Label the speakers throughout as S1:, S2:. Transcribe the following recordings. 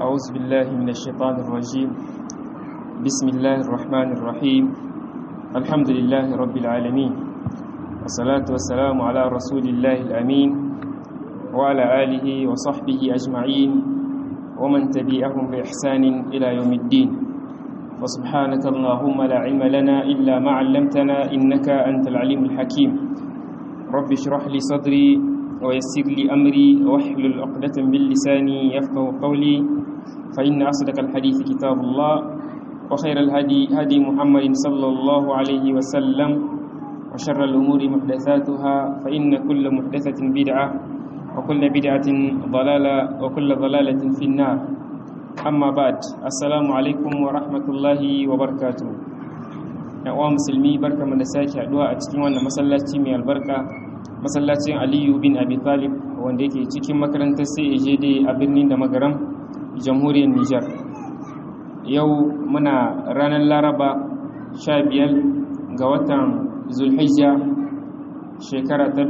S1: أعوذ بالله من الشيطان الرجيم بسم الله الرحمن الرحيم الحمد لله رب العالمين والصلاة والسلام على رسول الله الأمين وعلى آله وصحبه أجمعين ومن تبعهم بإحسان إلى يوم الدين وسبحانك اللهم لا علم لنا إلا ما علمتنا إنك أنت العليم الحكيم رب اشرح لي صدري ويسر لي أمري واحلل عقدة من لساني يفقه قولي فإن أصدق الحديث كتاب الله وخير الهدي هدي محمد صلى الله عليه وسلم وشر الأمور محدثاتها فإن كل محدثة بدعة وكل بدعة ضلالة وكل ضلالة في النار أما بعد السلام عليكم ورحمة الله وبركاته يا musulmi barka mu da sake haduwa a cikin wannan masallaci mai albarka masallacin Aliyu bin Abi Talib wanda yake cikin makarantar CAJD a birnin da magaram jamhuriyar Nijar yau muna ranar Laraba 15 ga watan Zulhijja shekara ta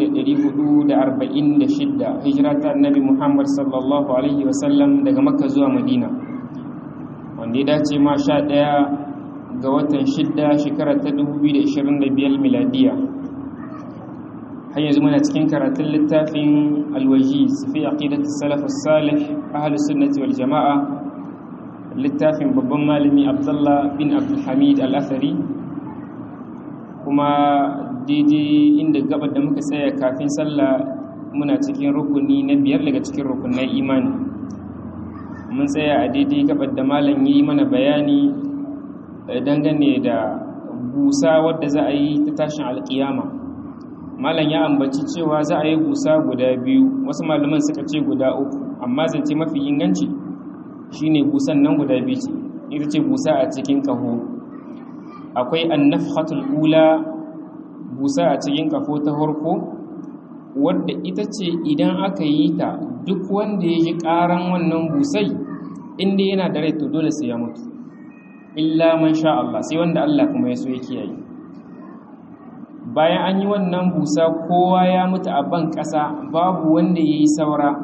S1: 1446 hijira ta annabi Muhammad sallallahu alaihi wasallam daga Makka zuwa Madina wanda ya dace ma 11 ga watan 6 shekara ta 2025 miladiya har yanzu muna cikin karatun littafin alwajiz fi aqidati salaf as-salih ahlus sunnati wal jamaa littafin babban malami Abdullah bin Abdul Hamid al-Athari kuma daidai inda gabar da muka tsaya kafin sallah muna cikin rukuni na biyar daga cikin rukunan imani mun tsaya a daidai gabar da malam yi mana bayani dangane da busa wadda za a yi ta tashin alkiyama malam ya ambaci cewa za a yi busa guda biyu wasu malaman suka ce guda uku amma zance mafi inganci shine busan nan guda biyu ce ita ce busa a cikin kaho akwai annafhatul ula busa a cikin kafo ta farko wadda ita ce idan aka yi ta duk wanda ya ji ƙaran wannan busai inda yana da rai to dole sai ya mutu illa man sha Allah sai wanda Allah kuma ya so ya kiyaye bayan an yi wannan busa kowa ya mutu a ban ƙasa babu wanda ya yi saura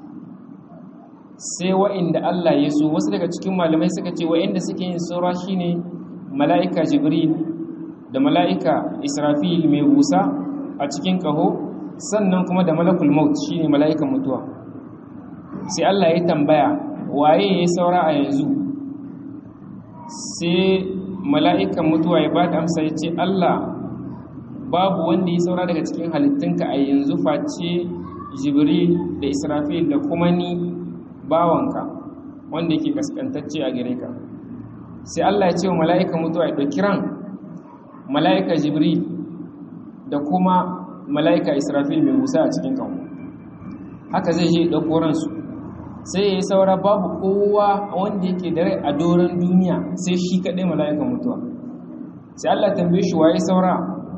S1: sai wa'inda Allah ya so wasu daga cikin malamai suka ce wa'inda suke yin saura shine mala'ika jibril da mala'ika israfil mai busa a cikin ƙaho sannan kuma da malakul maut shi ne mala'ikan mutuwa sai Allah ya tambaya waye ya saura a yanzu sai mala'ikan mutuwa ya ba da amsa ya ce Allah babu wanda ya saura daga cikin halittunka a yanzu face jibril da israfil da kuma ni bawanka wanda yake kaskantacce a gare ka sai Allah ya ce wa mala'ikan mutuwa ya ɗauki ran mala'ika jibril da kuma mala'ika israfil mai musa a cikin kawo haka zai je ɗauko ransu sai ya yi saura babu kowa wanda yake da rai a doron duniya sai shi kaɗai mala'ikan mutuwa sai Allah tambaye shi waye saura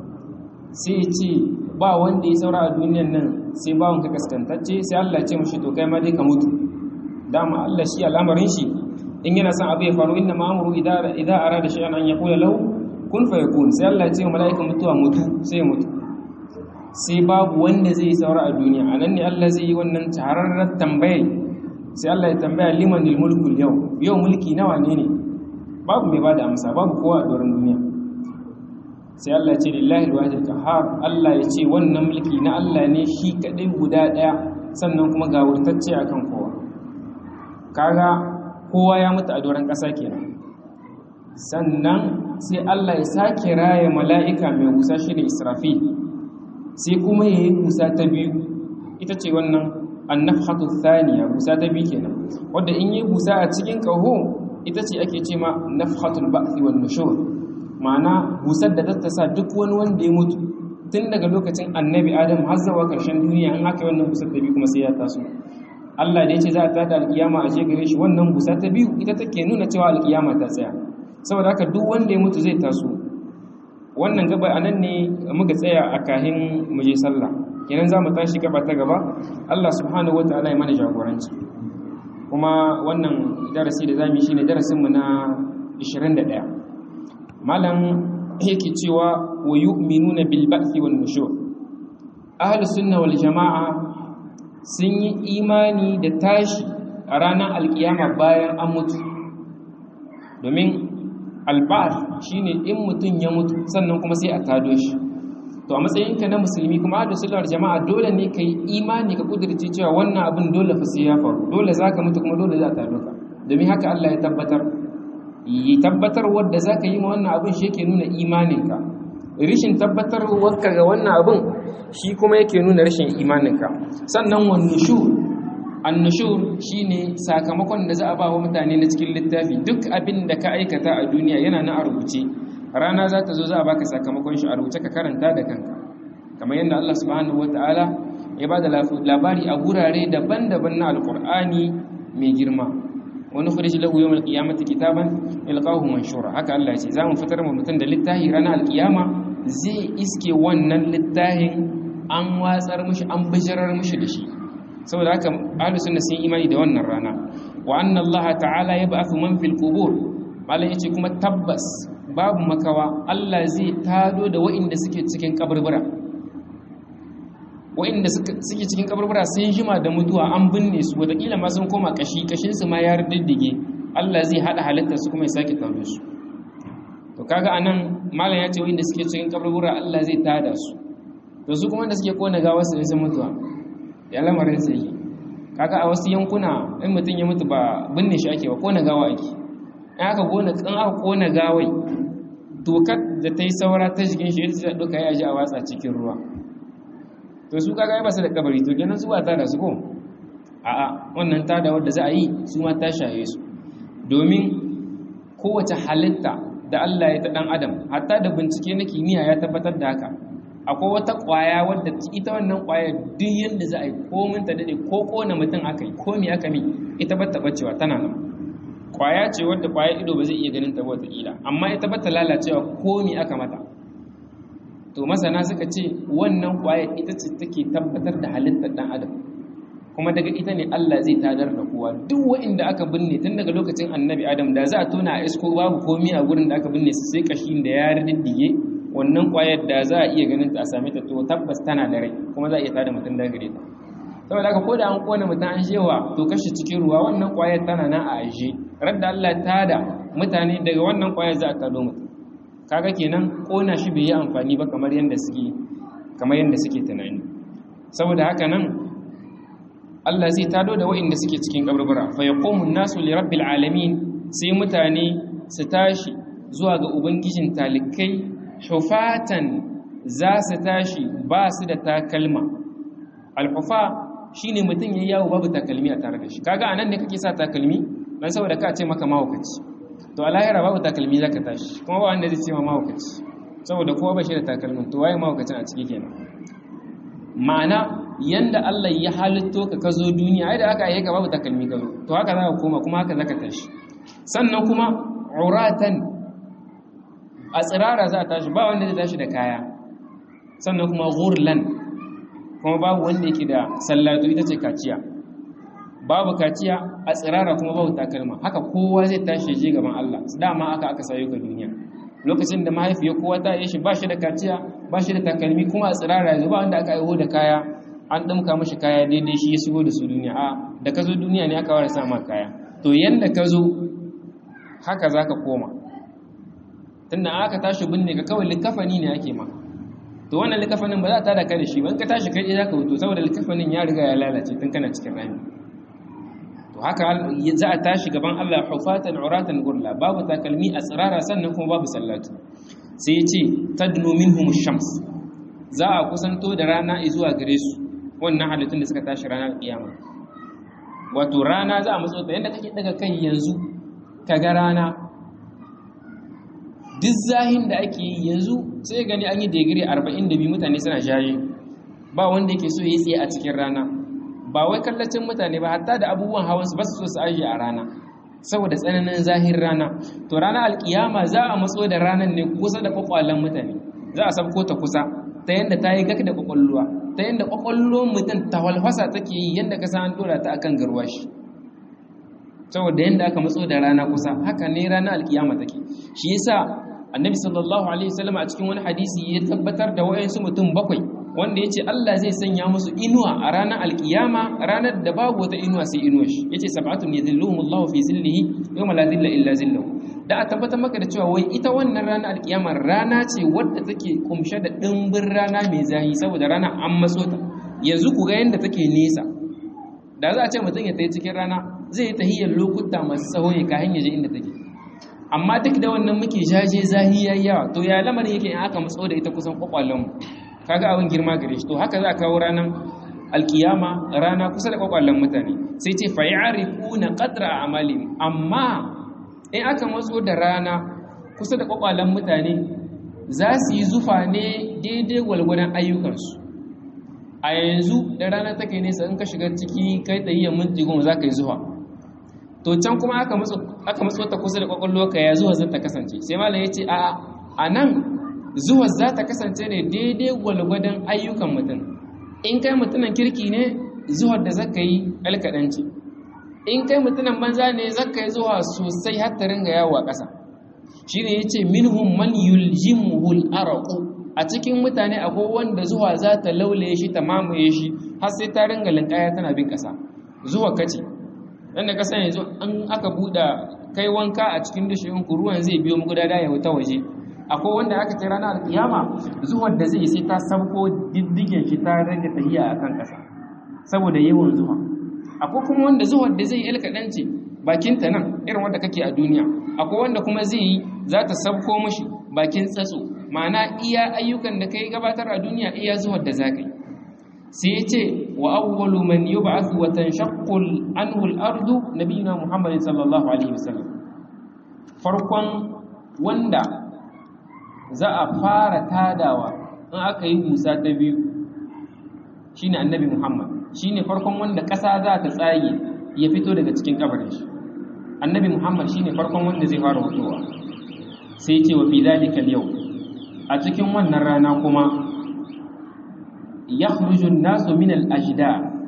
S1: sai ya ce ba wanda ya saura a duniyan nan sai bawon ka kaskantacce sai Allah ce mashi to kai ma dai ka mutu dama Allah shi al'amarin shi in yana son abu ya faru inna ma'amuru idan arada shay'an an yaqula lahu kun fa yakun sai Allah ya ce mala'ikan mutuwa mutu sai ya mutu sai babu wanda zai yi saura a duniya anan ne Allah zai yi wannan tararrar tambaye sai Allah ya tambaya limanil mulku yau yau mulki nawa ne ne babu mai bada amsa babu kowa a doron duniya sai Allah ya ce lillahi alwahid qahhar Allah ya ce wannan mulki na Allah ne shi kadai guda daya sannan kuma ga wurtacce akan kowa kaga kowa ya mutu a doron ƙasa kenan sannan sai Allah ya sake raya mala'ika mai busa shi da israfi sai kuma ya yi busa ta biyu ita ce wannan annafhatu thaniya busa ta biyu kenan wadda in yi busa a cikin ƙaho ita ce ake ce ma nafhatul ba'thi wan nushur ma'ana busar da ta sa duk wani wanda ya mutu tun daga lokacin annabi adam har zuwa ƙarshen duniya in aka yi wannan busar ta biyu kuma sai ya taso Allah da ya ce za a tada alkiyama a gare shi wannan busa ta biyu ita take nuna cewa alkiyama ta tsaya saboda haka duk wanda ya mutu zai taso wannan gaba a nan ne muka tsaya a kahin muje sallah kenan za mu tashi gaba ta gaba Allah subhanahu wataala ya mana jagoranci kuma wannan darasi da zamu yi shine darasin mu na 21 malam yake cewa wa yu'minuna bil ba'thi wan nushur ahlus sunna wal jamaa sun yi imani da tashi a ranar alkiyama bayan an mutu domin alba'ar shine in mutum ya mutu sannan kuma sai a tado shi to a matsayinka na musulmi kuma da sullar jama'a dole ne ka yi imani ka kudurce cewa wannan abin dole fa sai ya faru dole za ka mutu kuma dole za a tado ka domin haka Allah ya tabbatar yi tabbatar wadda za ka yi ma wannan abin shi yake nuna imaninka rishin tabbatar wadda ga wannan abin shi kuma yake nuna rashin imaninka sannan wani shu annushur shine sakamakon da za a ba wa mutane na cikin littafi duk abin da ka aikata a duniya yana na a rubuce rana za ta zo za a baka sakamakon shi a rubuce ka karanta da kanka kamar yadda Allah subhanahu wataala ya ba da labari a gurare daban-daban na alkur'ani mai girma wani khuruj lahu yawmal qiyamati kitaban ilqahu manshura haka Allah ya ce zamu fitar mu mutum da littafi ranar alkiyama zai iske wannan littafin an watsar mishi an bijirar mishi da shi saboda haka ahlus sunna sun imani da wannan rana wa anna Allah ta'ala yab'athu man fil qubur malai yace kuma tabbas babu makawa Allah zai tado da wa'inda suke cikin kaburbura wa'inda suke cikin kaburbura sun jima da mutuwa an binne su wataƙila ma sun koma kashi kashin su ma ya riddige Allah zai hada halittar su kuma ya sake tado su to kaga anan malam ya ce wa'inda suke cikin kaburbura Allah zai tada su to su kuma da suke kona gawar su sun mutuwa ya lamarin sai yi kaga a wasu yankuna in mutum ya mutu ba binne shi ake ba kona gawa ake in aka kona kan aka kona gawai dokar da ta yi saura ta jikin shi ita ta duka ya ji a watsa cikin ruwa to su kaga ba su da kabari to kenan su ba ta da su ko a'a wannan ta da wadda za a yi su ma ta shaye su domin kowace halitta da Allah ya ta dan adam hatta da bincike na kimiyya ya tabbatar da haka akwai wata kwaya wadda ita wannan kwaya duk yadda za a yi komin ta dade ko kona mutum aka yi ko me aka mi ita ba ta bacewa tana nan kwaya ce wadda kwaya ido ba zai iya ganin ta wata kila amma ita ba ta lalacewa ko me aka mata to masana suka ce wannan kwaya ita ce take tabbatar da halittar dan adam kuma daga ita ne Allah zai tadar da kowa duk wa'inda aka binne tun daga lokacin annabi adam da za a tona a isko babu komi a gurin da aka binne su sai kashin da ya riddige wannan kwayar da za a iya ganin ta a same ta to tabbas tana da rai kuma za a iya tada mutum da gare ta saboda haka ko da an kona mutum an shewa to kashi cikin ruwa wannan kwayar tana nan a aje radda Allah ta da mutane daga wannan kwayar za a tado mutum kaga kenan kona shi bai yi amfani ba kamar yanda suke kamar yanda suke tunani saboda haka nan Allah zai tado da waɗanda suke cikin kaburbura fa yaqumu nasu li rabbil alamin sai mutane su tashi zuwa ga ubangijin talikai hufatan za su tashi ba su da takalma alhufa shine mutum yayi yawo babu takalmi a tare da shi kaga anan ne kake sa takalmi dan saboda ka ce maka mahaukaci to a lahira babu takalmi zaka tashi kuma ba wanda zai ce ma mahaukaci saboda kowa ba shi da takalmin to waye mahaukacin a ciki kenan ma'ana yanda Allah ya halitto ka ka zo duniya ai da aka yi ka babu takalmi ka zo to haka za ka koma kuma haka zaka tashi sannan kuma uratan a tsirara za a tashi ba wanda zai tashi da kaya sannan kuma ghurlan kuma babu wanda yake da sallatu ita ce kaciya babu kaciya a tsirara kuma babu takalma haka kowa zai tashi je gaban Allah dama aka aka sayo ka duniya lokacin da mahaifiyar kowa ta yi shi ba shi da kaciya ba shi da takalmi kuma a tsirara yanzu ba wanda aka aiho da kaya an ɗamka mashi kaya daidai shi ya shigo da su duniya a da ka zo duniya ne aka wara sa ma kaya to yanda ka zo haka za ka koma tunda aka tashi binne ka kawai likafani ne ake ma to wannan likafanin ba za ta da ka da shi ba in ka tashi kai za ka wuto saboda likafanin ya riga ya lalace tun kana cikin rami to haka za a tashi gaban Allah hufatan uratan gurla babu takalmi a tsirara sannan kuma babu sallatu sai ya ce tadnu minhum shams za a kusanto da rana zuwa gare su wannan halittun da suka tashi ranar kiyama wato rana za a matso ta yadda kake daga kai yanzu ka ga rana duk zahin da ake yi yanzu sai gani an yi digiri 42 mutane suna shaye ba wanda yake so ya tsaye a cikin rana ba wai kallacin mutane ba hatta da abubuwan hawan su ba su so su ajiye a rana saboda tsananin zahir rana to ranar alkiyama za a matso da ranar ne kusa da kwakwalen mutane za a sabko ta kusa ta yadda ta yi gak da kwakwalluwa ta yadda kwakwallon mutum ta walfasa take yi yadda ka san dora ta akan garwashi saboda yadda aka matso da rana kusa haka ne rana alkiyama take shi yasa annabi sallallahu alaihi wasallam a cikin wani hadisi ya tabbatar da wayansu mutum bakwai wanda yace Allah zai sanya musu inuwa a ranar alkiyama ranar da babu wata inuwa sai inuwa shi yace sab'atun yadhilluhumullahu fi zillihi yawma la zilla illa zilluhu da a tabbatar maka da cewa wai ita wannan rana alkiyama rana ce wadda take kumshe da dimbin rana mai zahi saboda rana an matso ta yanzu ku ga yanda take nesa da za a ce mutum ya tayi cikin rana zai yi tahiyyar lokuta masu tsawo ya kayan yaje inda take amma duk da wannan muke jaje zahi yayi yawa to ya lamarin yake in aka matso da ita kusan kwakwalen mu kaga abin girma gare shi to haka za a kawo ranar alkiyama rana kusa da kwakwalen mutane sai ce fa ya'rifuna qadra a'malihim amma in aka matso da rana kusa da kwakwalen mutane za su yi zufa ne daidai gwalgwadon ayyukansu a yanzu da rana take nesa in ka shiga ciki kai tsayiyyar minti goma za ka yi zuwa to can kuma aka matso ta kusa da kwakwallo ka ya zuwa zan ta kasance sai malam ya ce a a nan zuwa za ta kasance ne daidai gwalgwadon ayyukan mutum in kai mutumin kirki ne zuwa da zaka yi alkaɗanci in kai mutumin banza ne zaka yi zuwa sosai har ta ringa yawo a ƙasa shi ne ya ce minhum man yuljimuhul araku a cikin mutane akwai wanda zuwa za ta laulaye shi ta mamaye shi har sai ta ringa linkaya tana bin ƙasa zuwa kace dan da kasan yanzu an aka buɗa kai wanka a cikin dushin ku ruwan zai biyo muku da ya wuta waje akwai wanda aka ce ranar alkiyama zuwar da zai sai ta sabko diddigen shi ta rage tahiya akan ƙasa saboda yawan zuwa akwai kuma wanda zuwar da zai yi alkaɗanci bakin ta nan irin wanda kake a duniya akwai wanda kuma zai yi za ta sabko mashi bakin tsatso ma'ana iya ayyukan da kai gabatar a duniya iya zuwar da za ka yi sai ya ce wa awwalu man yub'athu wa tanshaqqu anhu al-ardu nabiyuna muhammadin sallallahu alaihi wasallam farkon wanda za a fara tadawa in aka yi busa ta biyu shine annabi muhammad shine farkon wanda ƙasa za ta tsage ya fito daga cikin kabarin shi annabi muhammad shine farkon wanda zai fara fitowa sai ce wa fi dalika yau a cikin wannan rana kuma yakhruju an-nasu min al-ajda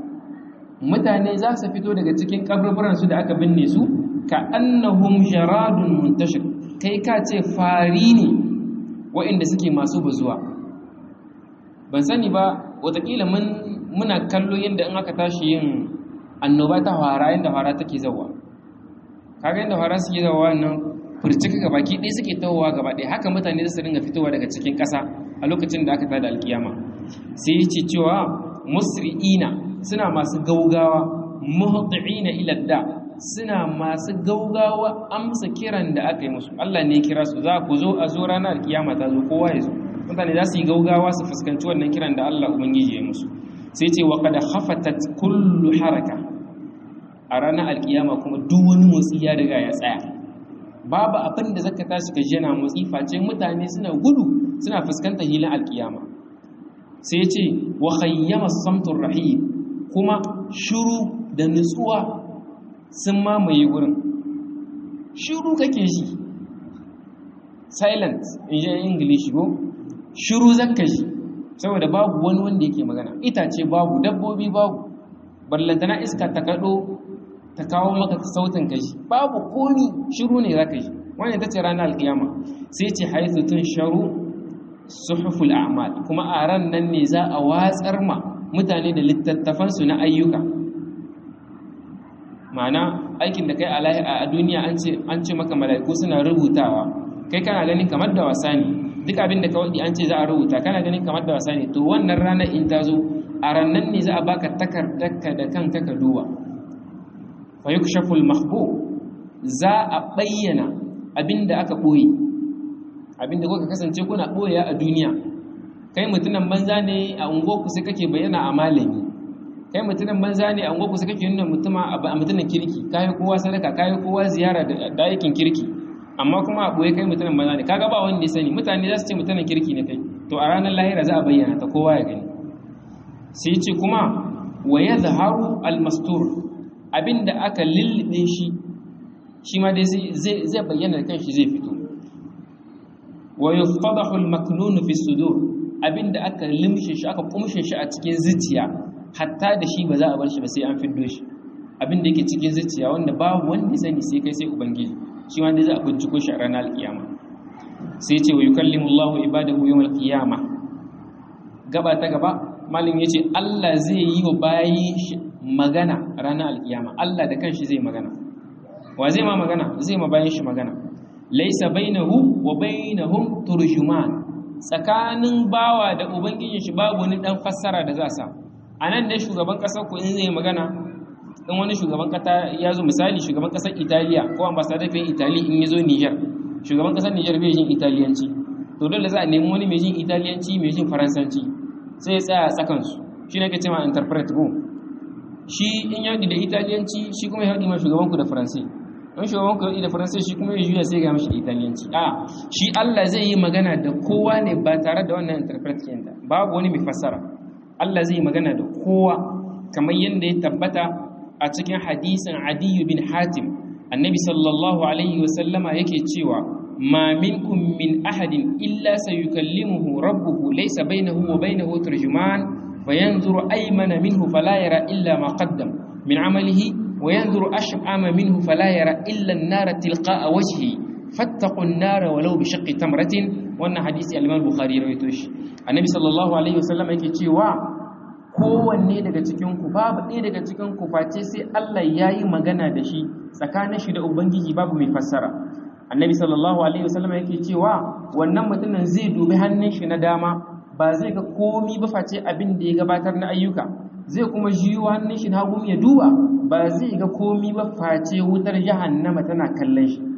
S1: mutane za su fito daga cikin kaburburan su da aka binne su ka annahum jaradun muntashir kai ka ce fari ne waɗanda suke masu bazuwa ban sani ba watakila mun muna kallo yadda in aka tashi yin annoba ta fara yadda fara take zawa kaga yadda fara suke zawa nan furcika ga baki ɗaya suke tawowa gaba ɗaya haka mutane su ringa fitowa daga cikin ƙasa a lokacin da aka tada alkiyama sai ce cewa musri'ina suna masu gaugawa muhti'ina ila da suna masu gaugawa amsa kiran da aka yi musu Allah ne ya kira su za ku zo a zo ranar alkiyama ta zo kowa ya zo mutane za su yi gaugawa su fuskanci wannan kiran da Allah ubangiji ya musu sai ce wa qad khafatat kullu haraka a ranar alkiyama kuma duk wani motsi ya riga ya tsaya babu abin da zaka tashi ka jana motsi face mutane suna gudu suna fuskantar hilin alkiyama sai ce wa khayyama samtur rahim kuma shuru da nutsuwa sun mamaye gurin shuru kake shi silent in ji english go shuru zakka shi saboda babu wani wanda yake magana itace babu dabbobi babu ballantana iska ta kado ta kawo maka sautin kashi babu komi shiru ne zaka shi wannan tace ranar alkiyama sai ce haythu tun sharu suhuful a'mal kuma a ran nan ne za a watsar ma mutane da littattafan su na ayyuka ma'ana aikin da kai a duniya an ce an ce maka mala'iku suna rubutawa kai kana ganin kamar da wasa ne duk abin da ka wadi an ce za a rubuta kana ganin kamar da wasa ne to wannan ranar in ta zo a rannan ne za a baka takardarka da kanka ka duba fa yukshafu al-mahbu za a bayyana abinda aka boye abinda kuka kasance kuna boye a duniya kai mutunan banza ne a ungoku sai kake bayyana a malami kai mutunan banza ne a ungoku sai kake nuna mutuma a mutunan kirki kai kowa sadaka kai kowa ziyara da aikin kirki amma kuma a boye kai mutunan banza ne kaga ba wanda ya sani mutane za su ce mutunan kirki ne kai to a ranar lahira za a bayyana ta kowa ya gani sai ce kuma wa yadhharu al-mastur abinda aka lullube shi shi ma dai zai bayyana da kanshi zai fito wa yuftadahu al-maknun fi sudur abinda aka limshe shi aka kumshe shi a cikin zuciya hatta da shi ba za a bar shi ba sai an fiddo shi abinda yake cikin zuciya wanda babu wanda ya sani sai kai sai ubangiji shi ma dai za a binciko shi a ranar alkiyama sai ce wa yukallimu Allahu ibadahu yawm alqiyama gaba ta gaba malin yace Allah zai yi wa bayin shi magana ranar alkiyama Allah da kanshi zai magana wa zai ma magana zai ma bayin shi magana laisa bainahu wa bainahum turjuman tsakanin bawa da ubangijin shi babu wani dan fassara da za sa anan ne shugaban kasar ku in zai magana in wani shugaban kasa ya zo misali shugaban kasar Italiya ko ambassador ɗin Italy in ya zo Niger shugaban kasar Niger bai jin Italiyanci to dole za a nemi wani mai jin Italiyanci mai jin Faransanci sai ya tsaya tsakan su shi ne ke cewa interpret go shi in ya da Italiyanci shi kuma ya haɗi ma shugaban ku da Faransanci in shugaban ku da Faransanci shi kuma ya juya sai ga mishi Italiyanci a shi Allah zai yi magana da kowa ne ba tare da wannan interpret ɗin babu wani mai fassara Allah zai yi magana da kowa kamar yadda ya tabbata a cikin hadisin adiyu bin hatim annabi sallallahu alaihi wasallama yake cewa ma minkum min ahadin illa sayukallimuhu rabbuhu laysa bainahu wa bainahu turjuman fayanzuru aymana minhu fala yara illa ma qaddam min amalihi wa yanzuru ash'ama minhu fala yara illa an-nara tilqa'a wajhi fattaqu an-nara walau bi shaqqi tamratin wannan hadisi al-imam bukhari rawaito shi annabi sallallahu alaihi wasallama yake cewa kowanne daga cikinku babu ɗaya daga cikinku face sai Allah ya yi magana da shi tsakanin shi da Ubangiji babu mai fassara annabi sallallahu alaihi wasallam yake cewa wannan mutumin zai dubi hannun shi na dama ba zai ga komi ba face abin da ya gabatar na ayyuka zai kuma jiyo hannun shi na hagu ya duba ba zai ga komi ba face wutar jahannama tana kallon shi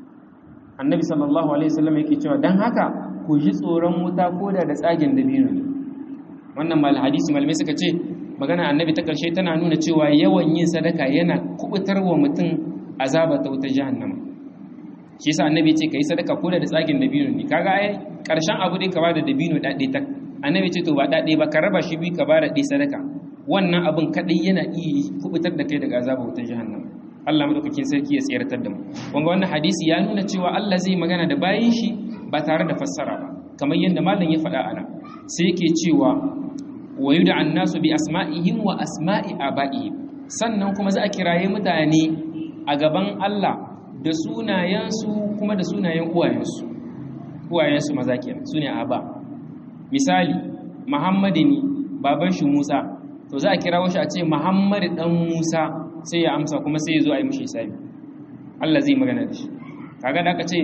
S1: annabi sallallahu alaihi wasallam yake cewa dan haka ku ji tsoron wuta koda da tsagen dabino ne wannan mal hadisi malamai suka ce magana annabi ta karshe tana nuna cewa yawan yin sadaka yana kubutar wa mutum azaba ta wuta jahannama shi yasa annabi ce kai sadaka ko da tsagin dabino ne kaga ai karshen abu dai ka ba da dabino dade tak annabi ce to ba dade ba ka raba shi bi ka ba da dai sadaka wannan abin kadai yana iya kubutar da kai daga azaba wuta jahannama Allah madaukakin sarki ya tsayartar da mu wanga wannan hadisi ya nuna cewa Allah zai magana da bayin shi ba tare da fassara ba kamar yadda malam ya faɗa ana sai yake cewa wa yud'a an-nasu bi asma'ihim wa asma'i aba'ihim sannan kuma za a kiraye mutane a gaban Allah da sunayensu kuma da sunayen uwayensu uwayensu maza kenan sune aba misali Muhammadu ne baban shi Musa to za a kirawo shi a ce Muhammadu dan Musa sai ya amsa kuma sai ya zo a yi mishi hisabi Allah zai magana da shi kaga da aka ce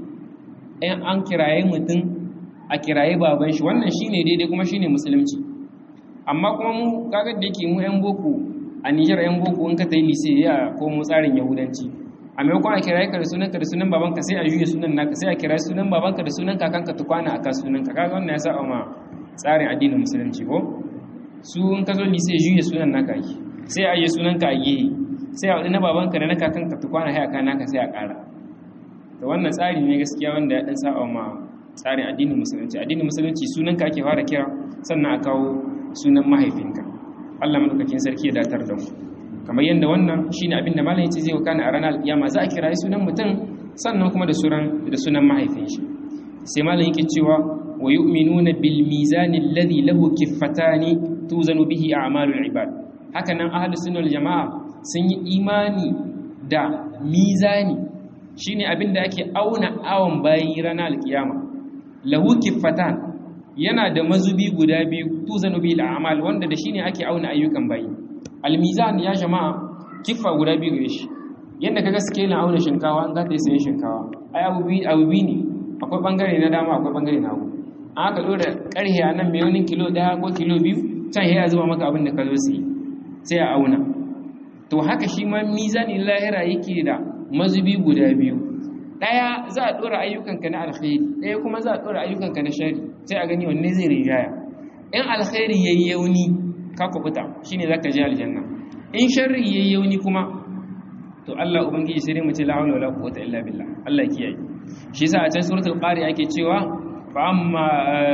S1: in an kiraye mutum a kiraye baban shi wannan shine daidai kuma shine musulunci amma kuma mu kaga da yake mu yan boko a Niger yan boko in ka tayi lise ya ko mu tsarin yahudanci a maimakon a kiraye ka da sunan ka da sunan babanka sai a juye sunan naka sai a kiraye sunan babanka da sunan kakanka tukwana aka sunan ka kaga wannan ya sa ma tsarin addinin musulunci ko su in ka zo lise juye sunan naka yi sai a yi sunan ka a gehe sai a wani na babanka da na kakanka tukwana sai aka naka sai a ƙara to wannan tsari ne gaskiya wanda ya dan sa ma tsarin addinin musulunci addinin musulunci sunan ka ake fara kira sannan a kawo sunan mahaifinka Allah madaukakin sarki ya datar da mu kamar yadda wannan shine abin da malam yace zai wakana a ranar alkiyama za a kira sunan mutum sannan kuma da sunan da sunan mahaifin shi sai malam yake cewa wa yu'minuna bil mizani alladhi lahu kiffatani tuzanu bihi a'malul ibad haka nan ahlus sunna wal jamaa sun yi imani da mizani shine abin da ake auna awon bayi ranar alkiyama lahu kiffatan yana da mazubi guda biyu tuzanu bil a'mal wanda da shine ake auna ayyukan bayi almizan ya jama'a kiffa guda biyu gare shi yanda kaga scale auna shinkawa an zata sayin shinkawa ai abu bi abu bi ne akwai bangare na dama akwai bangare na hagu an aka dora karhe a nan mai wani kilo daya ko kilo biyu can ya zuba maka abin da ka zo sai sai a auna to haka shi ma mizanin lahira yake da mazubi guda biyu ɗaya za a ɗora ayyukanka na alkhairi ɗaya kuma za a ɗora ayyukanka na shari sai a gani wanne zai rinjaya in alkhairi yayi yauni ka kubuta shine zaka je aljanna in sharri yayi yauni kuma to Allah ubangiji sai dai mu ce la hawla wala quwwata illa billah Allah kiyaye shi yasa a cikin suratul qari ake cewa fa amma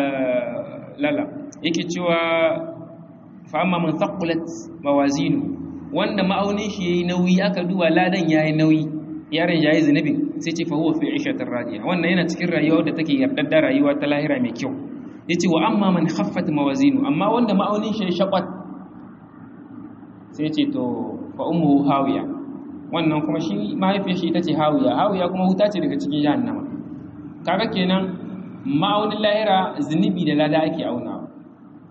S1: lala yake cewa fa amma man thaqulat mawazinu wanda ma'aunin shi yayi nauyi aka duba ladan yayi nauyi yaron yayi zunubin sai ce fa huwa fi 'ishatir radiya wannan yana cikin rayuwa da take yardar rayuwa ta lahira mai kyau yace wa amma man khaffat mawazinu amma wanda ma'aunin shi shaqat sai ce to fa ummuhu hawiya wannan kuma shi mahaifiyar shi ita ce hawiya hawiya kuma wuta ce daga cikin jahannama kaga kenan ma'aunin lahira zunubi da lada ake aunawa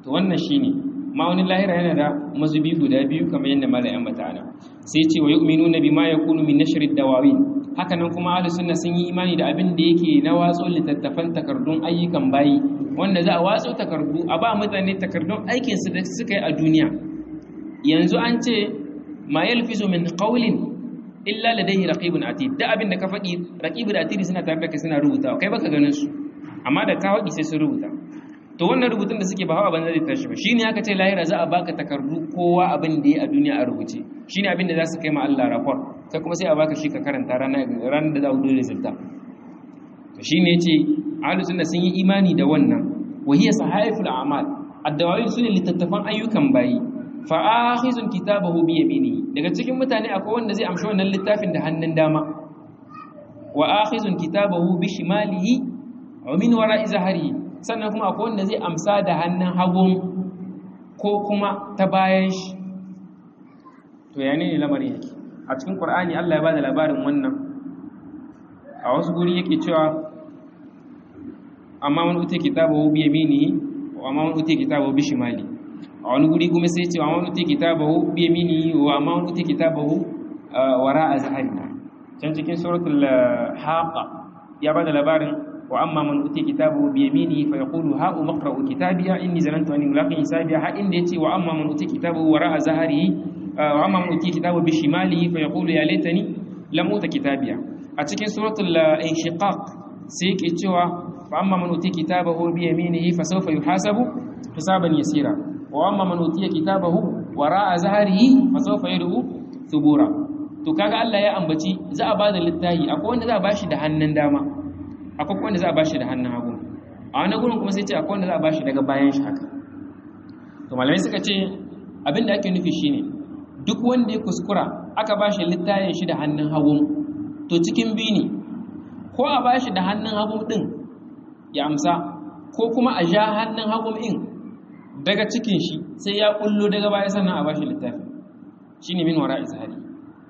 S1: to wannan shine ma'aunin lahira yana da mazubi guda biyu kamar yadda malayan bata ana sai ce wa yu'minuna bima yakunu min nashrid dawawin haka nan kuma ahlus sunna sun yi imani da abin da yake na watso littattafan takardun ayyukan bayi wanda za a watso takardu a ba mutane takardun aikin su da suka yi a duniya yanzu an ce ma yalfizu min qawlin illa ladayhi raqibun atid da abin da ka faɗi raqibun atid suna tare da kai suna rubutawa kai baka ganin su amma da ka faɗi sai su rubuta to wannan rubutun da suke ba hawa banza zai tashi ba shine aka ce lahira za a baka takardu kowa abin da ya a duniya a rubuce shine abin da za su kai ma Allah rapport kai kuma sai a baka shi ka karanta ranar ranar da za ku dole zilta to shine yace ahlus sunna sun yi imani da wannan wa hiya sahaiful a'mal ad-dawawin sune littattafan ayyukan bayi fa akhizun kitabahu bi yaminihi daga cikin mutane akwai wanda zai amshi wannan littafin da hannun dama wa akhizun kitabahu bi shimalihi wa min wara'i zahrihi sannan kuma akwai wanda zai amsa da hannun hagun ko kuma ta bayan shi to ya ne lamarin yake a cikin ƙwar'ani Allah ya ba da labarin wannan a wasu guri yake cewa amma wani utai kitabahu bi yaminihi wa amma wani utai kitabahu bi shimali a wani guri kuma sai ce wa amma wani utai kitabahu bi yaminihi wa amma wani utai kitabahu wara'a zahari can cikin suratul haqa ya ba da labarin وأما من أوتي كتابه بيمينه فيقول ها أقرأ كتابي إني ظننت أني ملاق حسابي ها إن ديتي وأما من أوتي كتابه وراء ظهره وأما من أوتي كتابه بشماله فيقول يا ليتني لم أوت كتابي أتكن سورة الانشقاق سيك إتشوا فأما من أوتي كتابه بيمينه فسوف يحاسب حسابا يسيرا وأما من أوتي كتابه وراء ظهره فسوف يدعو ثبورا to kaga Allah ya ambaci za a bada littahi akwai wanda za a bashi da hannun dama akwai wanda za a bashi da hannun hagu a wani gurin kuma sai ce akwai wanda za a bashi daga bayan shi haka to malamai suka ce abin da ake nufi shine duk wanda ya kuskura aka bashi littayin shi da hannun hagu to cikin biyu ne ko a bashi da hannun hagu din ya amsa ko kuma a ja hannun hagu din daga cikin shi sai ya kullo daga baya sannan a bashi littafi shine min wara izhari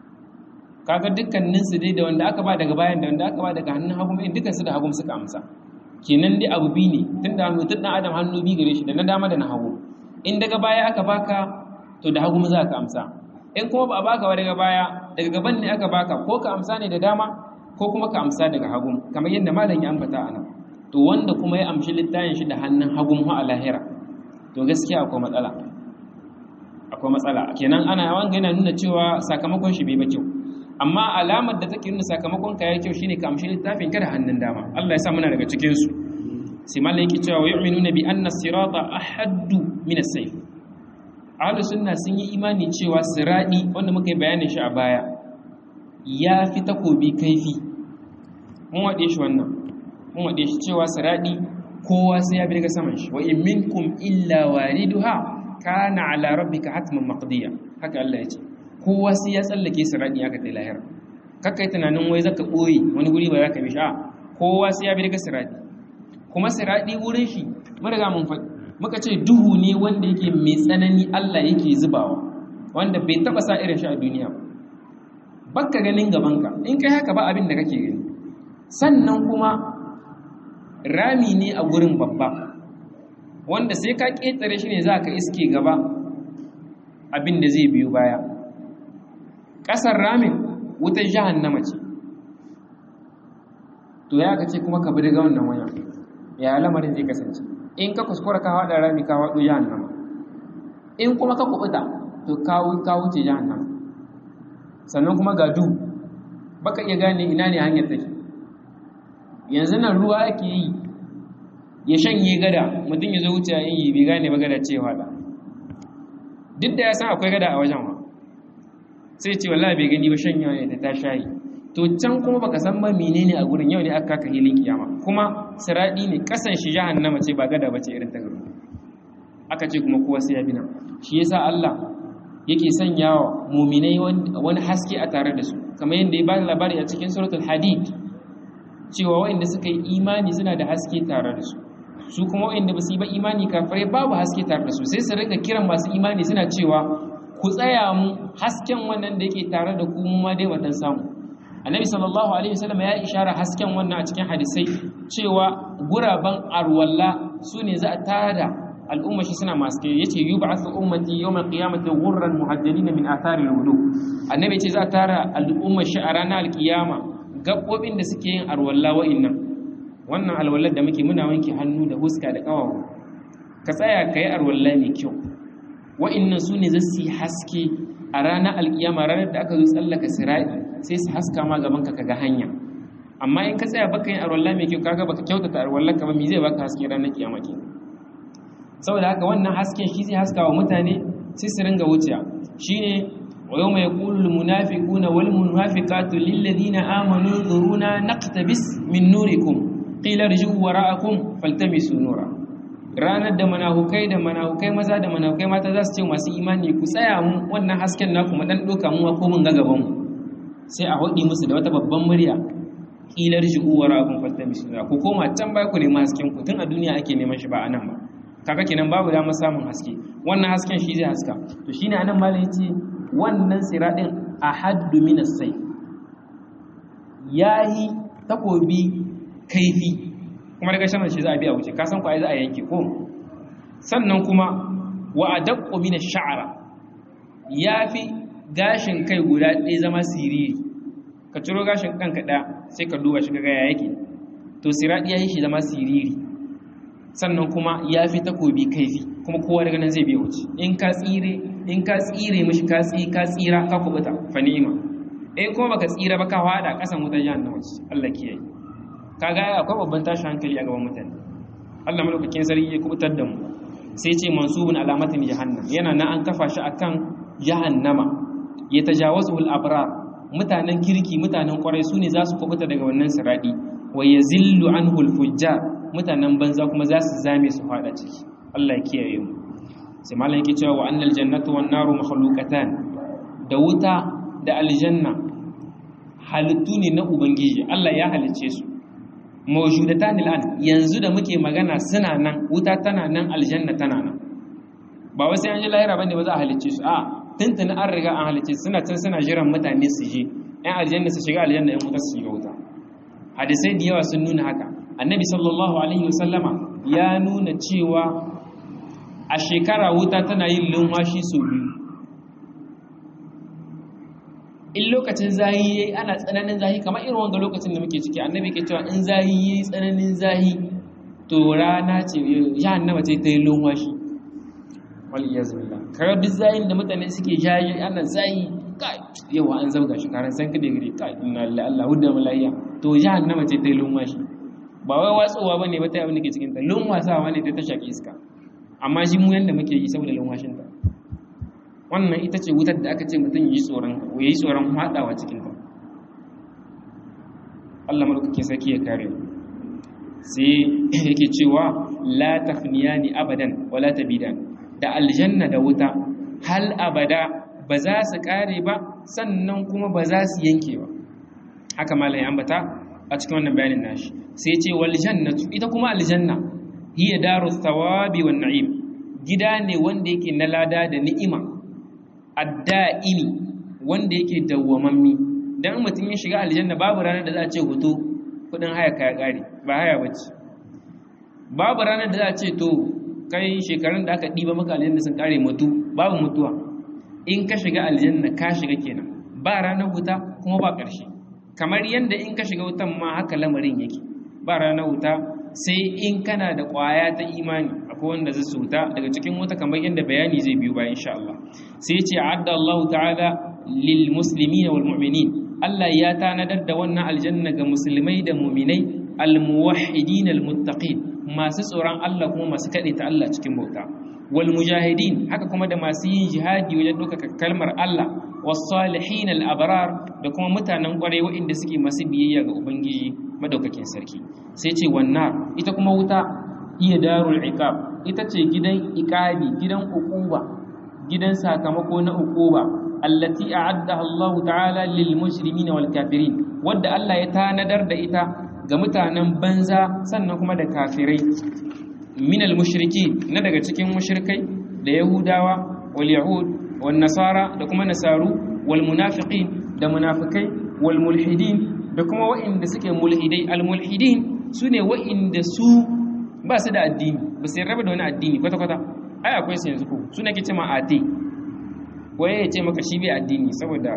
S1: kaga dukkanin su dai da wanda aka ba daga bayan da wanda aka ba daga hannun hagu in dukkan su da hagu suka amsa kenan dai abu bi ne tunda mutum dan adam hannu bi gare shi da na dama da na hagu in daga baya aka baka to da hagu za ka amsa in kuma ba a baka ba daga baya daga gaban ne aka baka ko ka amsa ne da dama ko kuma ka amsa daga hagu kamar yadda malam ya ambata anan to wanda kuma ya amshi littafin shi da hannun hagun ha a lahira to gaskiya akwai matsala akwai matsala kenan ana wanga yana nuna cewa sakamakon shi bai ba kyau amma alamar da take nuna sakamakon ka yayi kyau shine ka amshi littafin ka da hannun dama Allah ya sa muna daga cikin su sai malai yake cewa wa yu'minuna bi anna sirata ahaddu min as-sayf ahlus sunna sun yi imani cewa siradi wanda muka yi bayanin shi a baya ya fi takobi kaifi mun wade shi wannan mun wade shi cewa siradi kowa sai ya bi daga saman shi wa in minkum illa wariduha kana ala rabbika hatman maqdiya haka Allah ya ce kowa sai ya tsallake siradi aka tai lahira kakka yi tunanin wai zaka boye wani guri ba zaka bi shi a kowa sai ya bi daga siradi kuma siradi wurin shi mun riga mun faɗi muka ce duhu ne wanda yake mai tsanani Allah yake zubawa wanda bai taba sa irin shi a duniya ba bakka ganin gabanka in kai haka ba abin da kake gani sannan kuma rami ne a gurin babba wanda sai ka ƙetare shi ne za ka iske gaba abin da zai biyo baya ƙasar ramin wutar jahannama ce to ya ka ce kuma ka bi daga wannan waya ya lamarin zai kasance in ka kuskura ka haɗa rami ka haɗo jahannama in kuma ka kuɓuta to ka wuce jahannama sannan kuma ga du baka iya gane ina ne hanyar take yanzu nan ruwa ake yi ya shanye gada mutum ya zo wuce a yi bai gane ba gada cewa da duk da ya san akwai gada a wajen wa sai ce wallahi bai gani ba shanyewa ne ta shayi to can kuma baka san ba menene a gurin yau ne aka kaka hilin kiyama kuma siradi ne kasan shi jahannama ce ba gada bace irin ta garin aka ce kuma kowa sai ya bi nan shi yasa Allah yake sanyawa muminai wani haske a tare da su kamar yadda ya ba labari a cikin suratul hadid cewa waɗanda suka yi imani suna da haske tare da su su kuma waɗanda ba su yi ba imani kafirai babu haske tare da su sai su rinka kiran masu imani suna cewa ku tsaya mu hasken wannan da yake tare da ku mu ma dai watan samu annabi sallallahu alaihi wasallam ya ishara hasken wannan a cikin hadisai cewa guraban arwalla su ne za a tada al'umma shi suna masu kai yace yub'athu ummati yawmal qiyamati ghurran muhajjalina min athari al-wudu annabi yace za tara al'umma shi a ranar alkiyama gabbobin da suke yin arwalla wa'innan wannan alwallar da muke muna wanke hannu da huska da kawawa ka tsaya ka yi arwalla mai kyau wa'innan su ne zasu yi haske a ranar alkiyama ranar da aka zo tsallaka sirai sai su haska ma gaban ka kaga hanya amma in ka tsaya baka yin arwalla mai kyau kaga baka kyautata arwallar ka ba me zai baka haske ranar kiyama kenan saboda haka wannan hasken shi zai haska wa mutane sai su ringa wuciya shine wa mai yaqulu munafiquna wal munafiqatu lil ladina amanu dhuruna naqtabis min nurikum qila irji'u wara'akum faltamisu nura ranar da manahukai da manahukai maza da manahukai mata za su ce masu imani ku tsaya mu wannan hasken naku mu dan doka mu ko mun ga gaban mu sai a hodi musu da wata babban murya qila irji'u wara'akum faltamisu nura ku koma can baya ku nemi hasken ku tun a duniya ake neman shi ba anan ba kaga kenan babu damar samun haske wannan hasken shi zai haska to shine anan malam yace wannan siradin ahaddu min as-sayf yayi takobi kaifi kuma daga shan shi za a biya wuce ka san ko ai za a yanke ko sannan kuma wa adaqqu min ash-sha'ra yafi gashin kai guda ɗaya zama siriri ka ciro gashin kanka ɗaya sai ka duba shi kaga ya yake to siradi yayi shi zama siriri sannan kuma ya fi takobi kaifi kuma kowa daga nan zai biya wuce in ka tsire in ka tsire mishi ka tsi ka tsira ka kubuta fa ni'ima in kuma baka tsira ba ka fada kasan wutar jahannama ce Allah kiyaye kaga akwai babban tashi hankali a gaban mutane Allah malaukakin sarki ya kubutar da mu sai ce mansubun alamatin jahannam yana nan an kafa shi akan jahannama ya tajawazu al-abrar mutanen kirki mutanen kwarai su ne za su kubuta daga wannan siradi wa yazillu anhu al-fujjar mutanen banza kuma za su zame su fada ciki Allah ya kiyaye mu sai malam yake cewa wa annal jannatu wan naru makhluqatan da wuta da aljanna halittu ne na ubangiji Allah ya halice su mawjudatan al'an yanzu da muke magana suna nan wuta tana nan aljanna tana nan ba wai sai an ji lahira bane ba za a halice su a tuntuni an riga an halice su suna can suna jiran mutane su je ɗan aljanna su shiga aljanna ɗan wuta su shiga wuta hadisai da yawa sun nuna haka annabi sallallahu alaihi wasallama ya nuna cewa a shekara wuta tana yin lumwashi sau biyu in lokacin zahi yayi ana tsananin zahi kamar irin wanga lokacin da muke ciki annabi ke cewa in zahi yayi tsananin zahi to rana ce jahannama ce ta yi lumwashi wal iyaz billah kaga duk zahin da mutane suke jayi ana zahi kai yawa an zabga shi karan san kade gare kai inna lillahi Allah hudda malaiya to jahannama ce ta yi lumwashi ba wai watsowa ba ne ba ta abin da ke cikinta lunwasawa ne ta ta shaƙi iska amma shi mu yadda muke yi saboda lunwashinta wannan ita ce wutar da aka ce mutum ya yi tsoron ya yi tsoron haɗawa cikinta Allah malaukakin sarki ya kare sai yake cewa la tafniyani abadan wala tabidan da aljanna da wuta hal abada ba za su kare ba sannan kuma ba za su yanke ba haka malai ambata a cikin wannan bayanin nashi sai ce wal jannatu ita kuma aljanna hiya daru thawabi wan na'im gida ne wanda yake na lada da ni'ima adda'imi wanda yake dawwamammi dan mutum ya shiga aljanna babu ranar da za a ce hoto kudin haya kaya kare ba haya bace babu ranar da za a ce to kai shekarun da aka diba maka aljanna sun kare mutu babu mutuwa in ka shiga aljanna ka shiga kenan ba ranar wuta kuma ba ƙarshe kamar yadda in ka shiga wutan ma haka lamarin yake ba ranar wuta sai in kana da ƙwaya ta imani akwai wanda zai su wuta daga cikin wuta kamar yadda bayani zai biyu bayan insha Allah sai ce adda Allah ta'ala lil muslimin wal mu'minin Allah ya tanadar da wannan aljanna ga musulmai da mu'minai al muwahhidin al muttaqin masu tsoron Allah kuma masu kaɗe ta Allah cikin bauta wal mujahidin haka kuma da masu yin jihadi wajen ɗaukaka kalmar Allah was salihin al abrar da kuma mutanen ƙwarai waɗanda suke masu biyayya ga ubangiji madaukakin sarki sai ce wannan ita kuma wuta iya darul iqab ita ce gidan iqabi gidan uquba gidan sakamako na uquba allati a'addaha Allah ta'ala lil mujrimina wal kafirin wadda Allah ya tanadar da ita ga mutanen banza sannan kuma da kafirai minal mushriki na daga cikin mushrikai da yahudawa wal yahud wal nasara da kuma nasaru wal munafiqin da munafikai wal mulhidin da kuma wa'inda suke mulhidai al mulhidin sune wa'inda su ba su da addini ba sai raba da wani addini kwata kwata ai akwai su yanzu ko su nake ce ma ate waye ya ce maka shi bai addini saboda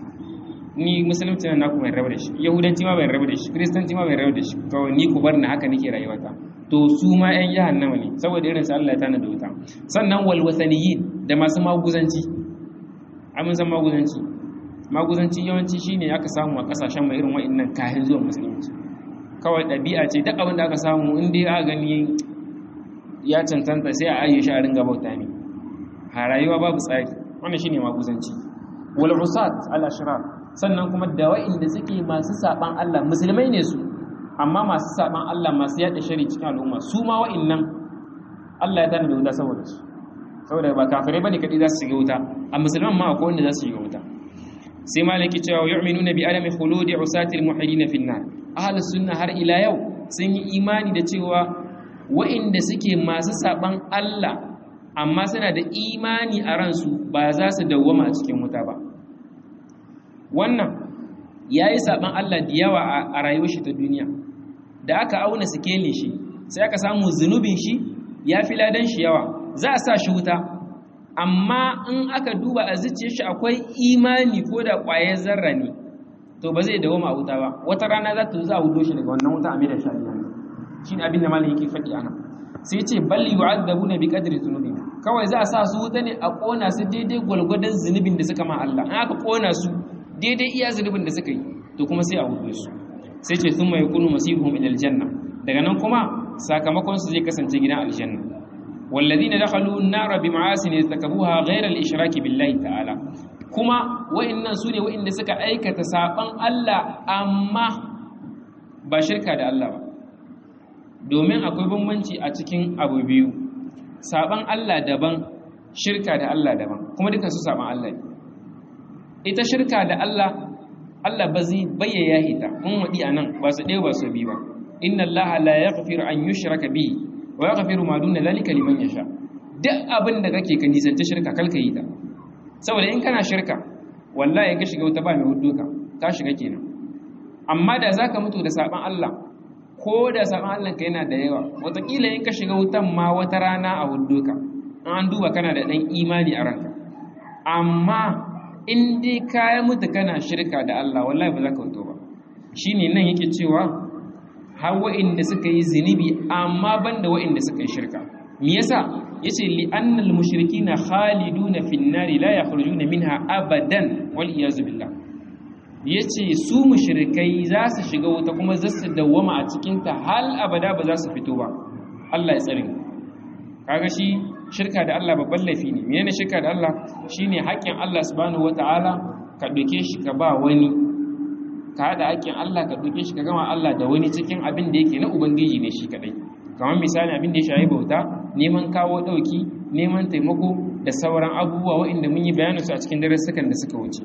S1: ni musulunci na naku bai raba da shi yahudanci ma bai raba da shi kiristanci ma bai raba da shi kawai ni ku bar na haka nake rayuwata to su ma yan jahannama ne saboda irin su Allah ya tana da wuta sannan wal wasaniyin da masu maguzanci amin san maguzanci maguzanci yawanci shine aka samu a kasashen mai irin wa'annan kayan zuwa musulunci kawai ɗabi'a ce duk abin da aka samu in dai aka gani ya cancanta sai a ayye shi a ringa bauta ne a rayuwa babu tsari wannan shine maguzanci wal usat al ashrar sannan kuma da wa'inda suke masu saban Allah musulmai ne su amma masu saban Allah masu yada shari cikin al'umma su ma wa'innan Allah ya tana da wuta saboda su saboda ba kafirai bane kadai za su shiga wuta a musulman ma akwai wanda za su shiga wuta sai malaki cewa yu'minuna bi alami khuludi usatil muhidin fi nar ahlus sunna har ila yau sun yi imani da cewa wa'inda suke masu saban Allah amma suna da imani a ransu ba za su dawwama a cikin wuta ba wannan ya yi saɓan Allah da yawa a rayuwar shi ta duniya da aka auna sikelin shi sai aka samu zunubin shi ya fi ladan shi yawa za a sa shi wuta amma in aka duba a zuciyar shi akwai imani ko da ƙwayar zarra ne to ba zai dawoma a wuta ba wata rana za ta za a wudo shi daga wannan wuta a mai da shi aljanna shi ne abin da malam yake faɗi ana sai ce bal yu'adabuna bi qadri dhunubi kawai za a sa su wuta ne a kona su daidai gwalgwadon zunubin da suka ma Allah in aka kona su daidai iya zunubin da suka yi to kuma sai a wuce su sai ce sun mai kunu masihum ila aljanna daga nan kuma sakamakon su zai kasance gidan aljanna walladina dakhalu an-nara bi ma'asin yastakabuha ghayra al-ishraki billahi ta'ala kuma wa'annan sune wa'anda suka aikata saban Allah amma ba shirka da Allah ba domin akwai bambanci a cikin abu biyu saban Allah daban shirka da Allah daban kuma dukan su saban Allah ne ita shirka da Allah Allah ba zai bayyaya ita mun wadi anan ba su ɗaya ba su bi ba inna Allah la yaghfiru an yushraka bihi wa yaghfiru ma duna zalika liman yasha duk abin da kake ka nisanta shirka kalka yi ta saboda in kana shirka wallahi ka shiga wuta ba mai hudu ka ka shiga kenan amma da zaka mutu da saban Allah ko da saban Allah ka yana da yawa wataƙila in ka shiga wutan ma wata rana a hudu ka an duba kana da ɗan imani a ranka amma in dai kayan mutu kana shirka da Allah wallahi ba za ka wuto ba shi ne nan yake cewa har wa'inda suka yi zunubi amma ban da wa'inda suka yi shirka me yasa yace li annal mushrikina khaliduna fin nari la yakhrujuna minha abadan wal iyaz billah yace su mushrikai za su shiga wuta kuma za su dawwama a cikin ta hal abada ba za su fito ba Allah ya tsare kaga shi shirka da Allah babban laifi ne menene shirka da Allah shine haƙƙin Allah subhanahu wataala ka doke shi ka ba wani ka hada haƙƙin Allah ka doke shi ka gama Allah da wani cikin abin da yake na ubangiji ne shi kadai kamar misali abin da ya shayi bauta neman kawo dauki neman taimako da sauran abubuwa waɗanda mun yi bayanin su a cikin darussukan da suka wuce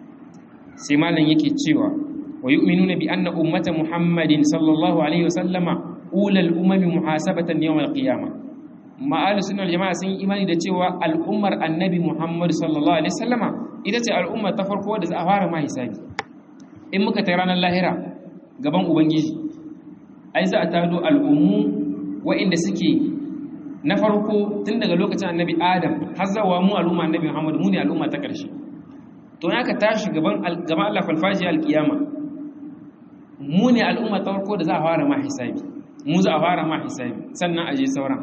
S1: sai malam yake cewa wa yu'minuna bi anna ummata muhammadin sallallahu alaihi wasallama ulal umami muhasabatan yawm al-qiyamah ma'alu sunan jama'a sun yi imani da cewa al'ummar annabi muhammad sallallahu alaihi wasallama ita ce al'ummar ta farko da za a fara ma hisabi in muka ta ranar lahira gaban ubangiji ai za a tado al'ummu wa'inda suke na farko tun daga lokacin annabi adam har zawa mu al'umma annabi muhammad mu ne al'umma ta ƙarshe to aka tashi gaban gaban Allah falfaji alkiyama mu ne al'umma ta farko da za a fara ma hisabi mu za a fara ma hisabi sannan aje sauran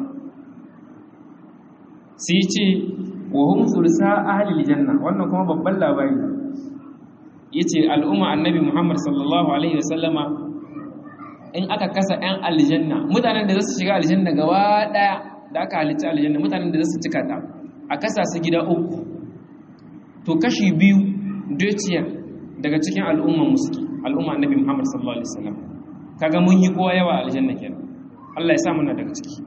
S1: sai ce wa hum thulsa ahli aljanna wannan kuma babban labari yace al'umma annabi Muhammad sallallahu alaihi wasallama in aka kasa ɗan aljanna mutanen da za su shiga aljanna gaba daya da aka halitta aljanna mutanen da za su cika ta a kasa su gida uku to kashi biyu dociya daga cikin al'umman musuki al'umma annabi Muhammad sallallahu alaihi wasallam kaga mun yi kowa yawa aljanna kenan Allah ya sa muna daga ciki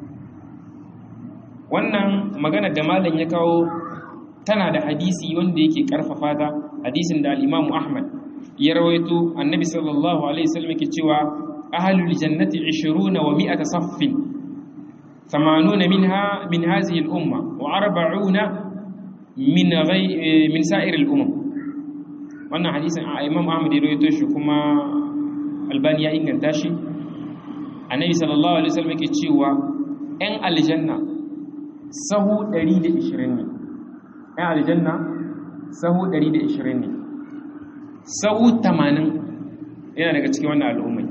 S1: wannan magana da malam ya kawo tana da hadisi wanda yake karfafa ta hadisin da al-Imam Ahmad ya rawaito annabi sallallahu alaihi wasallam yake cewa ahlul jannati 20 wa 100 saffin 80 minha min hadhihi al-umma wa 40 min ghayr min sa'ir al-umam wannan hadisin Imam Ahmad ya rawaito shi kuma Albani ya inganta shi annabi sallallahu alaihi wasallam yake cewa 'yan aljanna sahu 120 ne 'yan aljanna sahu 120 ne sahu 80 yana daga cikin wannan al'ummai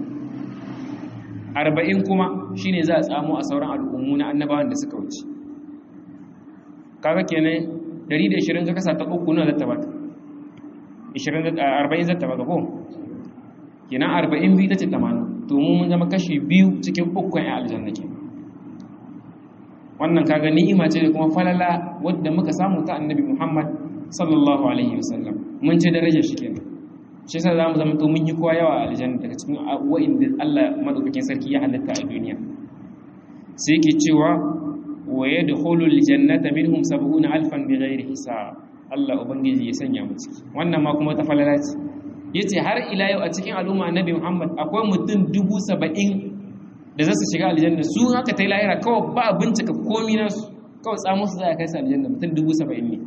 S1: 40 kuma shine za a tsamo a sauran al'ummu na annabawan da suka wuce kaga kenan 120 ka kasa ta uku na zata baka 20 40 zata baka ko kenan 40 biyu tace 80 to mu mun zama kashi biyu cikin ukun ya aljanna ke wannan kaga ni'ima ce da kuma falala wadda muka samu ta annabi Muhammad sallallahu alaihi wasallam mun ce darajar shi kenan shi yasa zamu zama to mun yi kowa yawa a aljanna daga cikin wa'inda Allah madaukakin sarki ya halitta a duniya sai yake cewa wa yadkhulu aljannata minhum sab'una alfan bighairi hisab Allah ubangiji ya sanya mu ciki wannan ma kuma ta falala ce yace har ila yau a cikin al'umma annabi Muhammad akwai mutum dubu saba'in da za su shiga aljanna su haka ta yi lahira kawai ba a bincika komi nasu kawai tsamun su za a kai su aljanna mutum dubu saba'in ne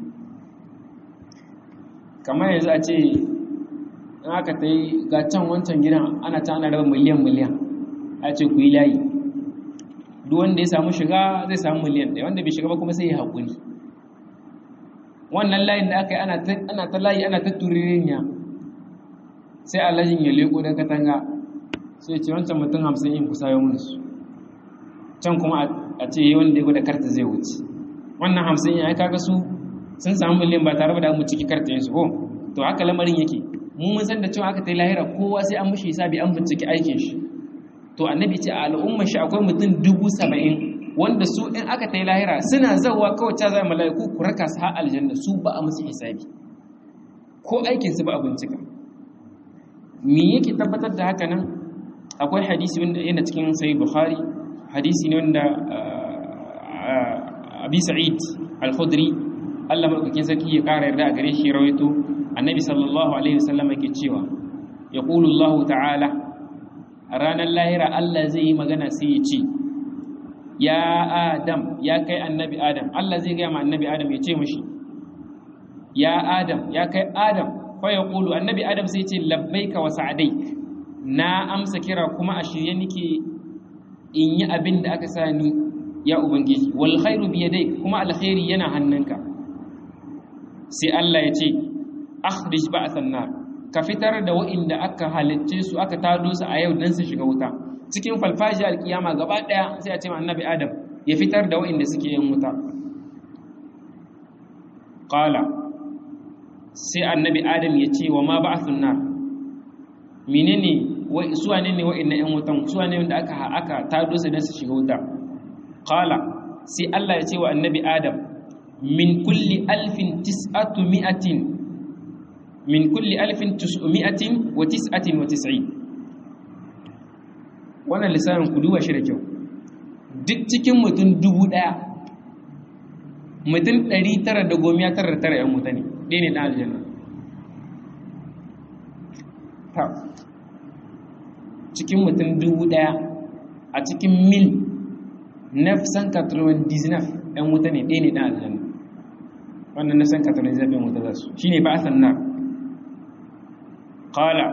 S1: kamar yanzu a ce in aka ta yi ga can wancan gidan ana ta ana raba miliyan miliyan a ce ku yi layi duk wanda ya samu shiga zai samu miliyan ɗaya wanda bai shiga ba kuma sai ya haƙuri wannan layin da aka yi ana ta layi ana ta turirinya sai alhajin ya leko don katanga sai ce wancan mutum hamsin in kusa yau su can kuma a ce yi wanda ya gwada karta zai wuce wannan hamsin ya kaga su sun samu miliyan ba tare da mu ciki karta su ko to haka lamarin yake mu mun san da cewa aka ta yi lahira kowa sai an mushi hisabi an binciki aikin shi to annabi ce a al'ummar shi akwai mutum dubu saba'in wanda su in aka ta yi lahira suna zawa kawai ta zai mala'iku ku raka su har aljanna su ba a musu hisabi ko aikin su ba a bincika me yake tabbatar da haka nan akwai hadisi wanda yana cikin sahih bukhari hadisi ne wanda abi sa'id al-khudri Allah madaukakin sarki ya kara yarda a gare shi rawaito annabi sallallahu alaihi wasallam yake cewa yaqulu Allah ta'ala a ranar lahira Allah zai yi magana sai ya ce ya adam ya kai annabi adam Allah zai ga ma annabi adam ya ce mishi ya adam ya kai adam fa yaqulu annabi adam sai ya ce labbaika wa sa'daik na amsa kira kuma a shirye nake in yi abin da aka sani ya ubangiji wal khairu bi yadayk kuma alkhairi yana hannunka sai Allah ya ce akhrij ba'than nar ka fitar da wa'inda aka halicce su aka tado su a yau dan su shiga wuta cikin falfashi alkiyama gaba daya sai a ce ma annabi adam ya fitar da wa'inda suke yin wuta qala sai annabi adam ya ce wa ma ba'thun nar menene su wane ne wa'annan ƴan wutan su wane wanda aka aka tado su dan su shiga wuta qala sai Allah ya ce wa annabi Adam min kulli alfin tis'atu mi'atin min kulli alfin tis'umi'atin wa tis'atin wa tis'in wannan lisanin ku duba shi da kyau duk cikin mutum dubu ɗaya mutum ɗari tara da gomiya tara da tara ‘yan wuta ne ɗaya ne ɗan aljanna cikin mutum dubu ɗaya a cikin mil nafsan katarwan dizinaf ‘yan wuta ne ɗaya ne ɗan aljanna wannan nafsan katarwan dizinaf ‘yan wuta za su shi ne ba a sanna ƙala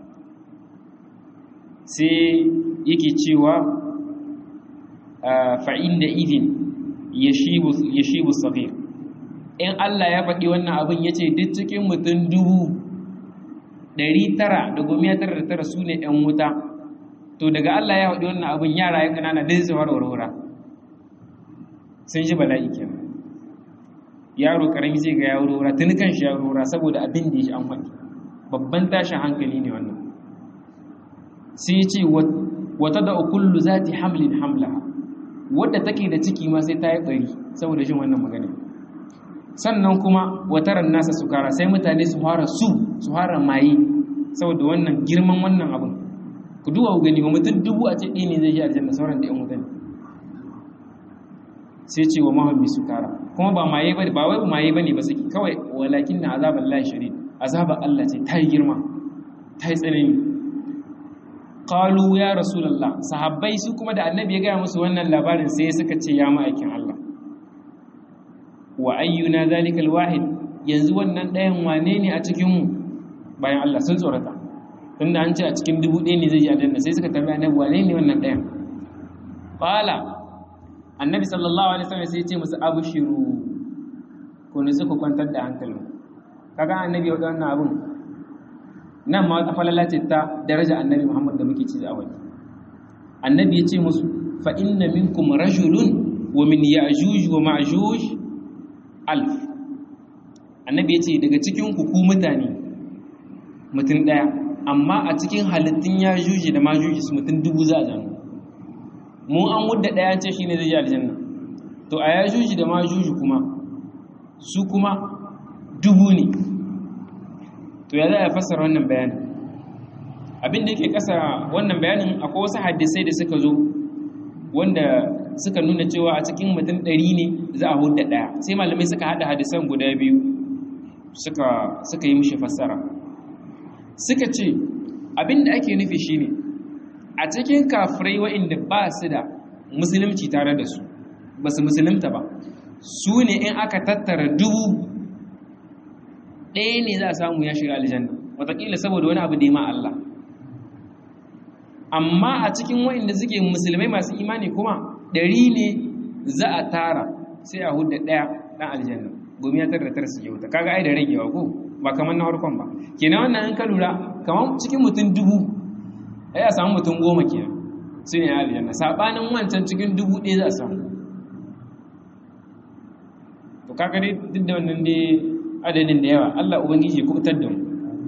S1: sai yake cewa fa'in da idin ya shibu safir in Allah ya faɗi wannan abin ya ce duk cikin mutum dubu ɗari tara da gomiya tara da tara su ne ‘yan wuta to daga Allah ya faɗi wannan abin yara ya ƙanana dai su warwara sun ji bala'i kenan yaro ƙarami zai ga ya warwara tuni kan shi ya warwara saboda abin da ya shi an faɗi babban tashin hankali ne wannan sai ya ce wata da kullu za ta hamlin hamla wadda take da ciki ma sai ta yi ɓari saboda shi wannan magana sannan kuma wataran nasa su kara sai mutane su fara su su fara maye saboda wannan girman wannan abin ku duwa ku gani ba mutum dubu a ce ɗaya ne zai yi aljanna sauran da ‘yan mutane sai ce wa mahammi su kara kuma ba maye ba ba wai maye ba ne ba suke kawai walakin na azabar Allah shari azabar Allah ce ta yi girma ta yi tsanani qalu ya rasulullah sahabbai su kuma da annabi ya gaya musu wannan labarin sai suka ce ya ma'aikin Allah wa ayyuna zalikal wahid yanzu wannan ɗayan wane ne a cikin mu bayan Allah sun tsorata tunda an ce a cikin dubu ɗaya ne zai yi aljanna sai suka tambaya annabi wane ne wannan ɗayan qala annabi sallallahu alaihi wasallam sai ya ce musu abshiru ku nutsu ku kwantar da hankalin kaga annabi ya wannan abun nan ma wata falala ce ta daraja annabi Muhammad da muke ci a wani annabi ya ce musu fa inna minkum rajulun wa min ya'juj wa ma'juj alf annabi ya ce daga cikin ku ku mutane mutum daya amma a cikin halittun ya'juj da ma'juj su mutum dubu za a zama mu an wudda daya ce shine zai yi aljanna to a ya'juj da ma'juj kuma su kuma dubu ne to ya za a fassara wannan bayanin abin da yake kasa wannan bayanin akwai wasu hadisai da suka zo wanda suka nuna cewa a cikin mutum ɗari ne za a hudda ɗaya sai malamai suka haɗa hadisan guda biyu suka suka yi mishi fassara suka ce abin da ake nufi shine a cikin kafirai wa'inda ba su da musulunci tare da su ba su musulunta ba su ne in aka tattara dubu ɗaya ne za a samu ya shiga aljanna wataƙila saboda wani abu da ya ma Allah amma a cikin waɗanda suke musulmai masu imani kuma ɗari ne za a tara sai a hudu ɗaya ɗan aljanna gomi ya tara da tara su wuta kaga ai da ragewa ko ba kamar na harkon ba kenan wannan in ka lura kamar cikin mutum dubu ai a samu mutum goma kenan su ne aljanna saɓanin wancan cikin dubu ɗaya za a samu to kaga dai duk da wannan dai adadin da yawa Allah ubangiji ku fitar da mu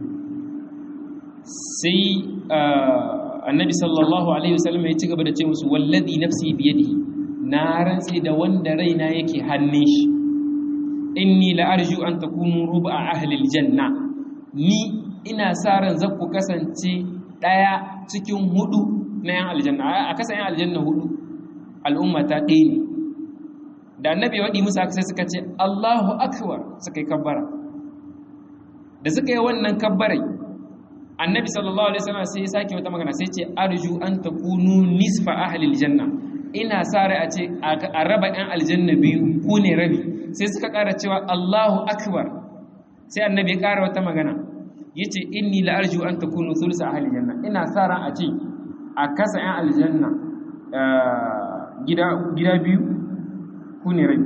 S1: sai annabi sallallahu alaihi wasallam ya ci gaba da ce musu wallazi nafsi biyadihi na rantsi da wanda raina yake hannun shi inni la arju an takunu ruba ahli aljanna ni ina sa ran za ku kasance daya cikin hudu na yan aljanna a kasa yan aljanna hudu al'umma ta ɗaya ne da annabi ya waɗi musu haka sai suka ce Allahu akbar suka yi kabbara da suka yi wannan kabbarai annabi sallallahu alaihi wasallam sai ya sake wata magana sai ce arju an takunu nisfa ahli aljanna ina sa rai a ce a raba ɗan aljanna biyu ku ne rabi sai suka ƙara cewa Allahu akbar sai annabi ya ƙara wata magana yace inni la arju an takunu thulsa ahli aljanna ina sa ran a ce a kasa ɗan aljanna gida gida biyu ku ne rabi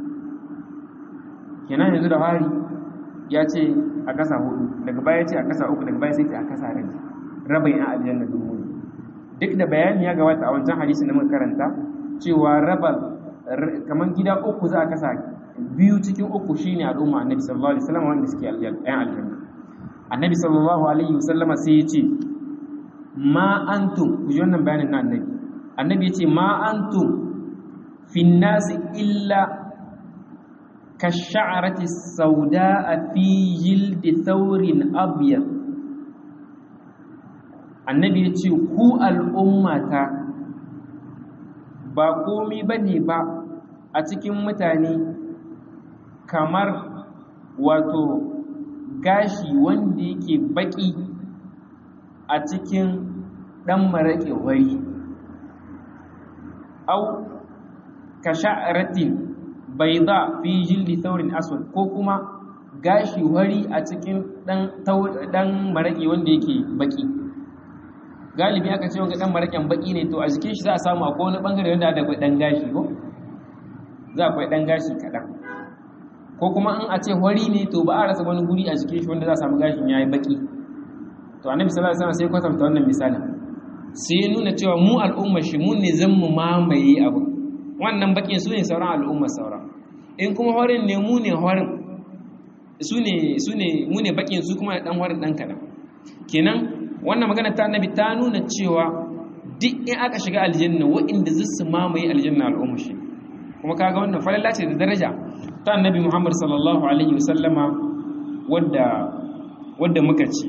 S1: kenan yanzu da hari ya ce a kasa hudu daga baya ce a kasa uku daga baya sai ce a kasa rabi rabin a aljanna dubu ne duk da bayani ya gabata a wancan hadisi da muka karanta cewa raba kamar gida uku za a kasa biyu cikin uku shine al'umma annabi sallallahu alaihi wasallam wanda suke yan aljanna annabi sallallahu alaihi wasallama sai ya ce ma antum ku ji wannan bayanin na annabi annabi ya ce ma antum fi nasi illa كالشعرة السوداء في جلد ثور أبيض annabi ya ce ku al'ummata ba komi ba ne ba a cikin mutane kamar wato gashi wanda yake baki a cikin ɗan maraƙe wari au ka sha'aratin baida fi jildi saurin aswad ko kuma gashi wari a cikin dan maraki wanda yake baki galibi aka ce wanga dan marakin baki ne to a jikin shi za a samu akwai wani bangare wanda da dan gashi ko za akwai dan gashi kadan ko kuma in a ce wari ne to ba a rasa wani guri a jikin shi wanda za a samu gashin yayi baki to annabi sallallahu alaihi wasallam sai kwatanta wannan misalin sai ya nuna cewa mu al'ummar shi mu ne zan mu mamaye abu wannan bakin su ne sauran al'ummar sauran in kuma horin ne mu ne horin su ne su ne mu ne bakin su kuma dan horin dan kadan kenan wannan magana ta annabi ta nuna cewa duk in aka shiga aljanna waɗanda zai su mamaye aljanna al'ummar shi kuma kaga wannan falalla ce da daraja ta annabi Muhammad sallallahu alaihi wasallama wadda wadda muka ci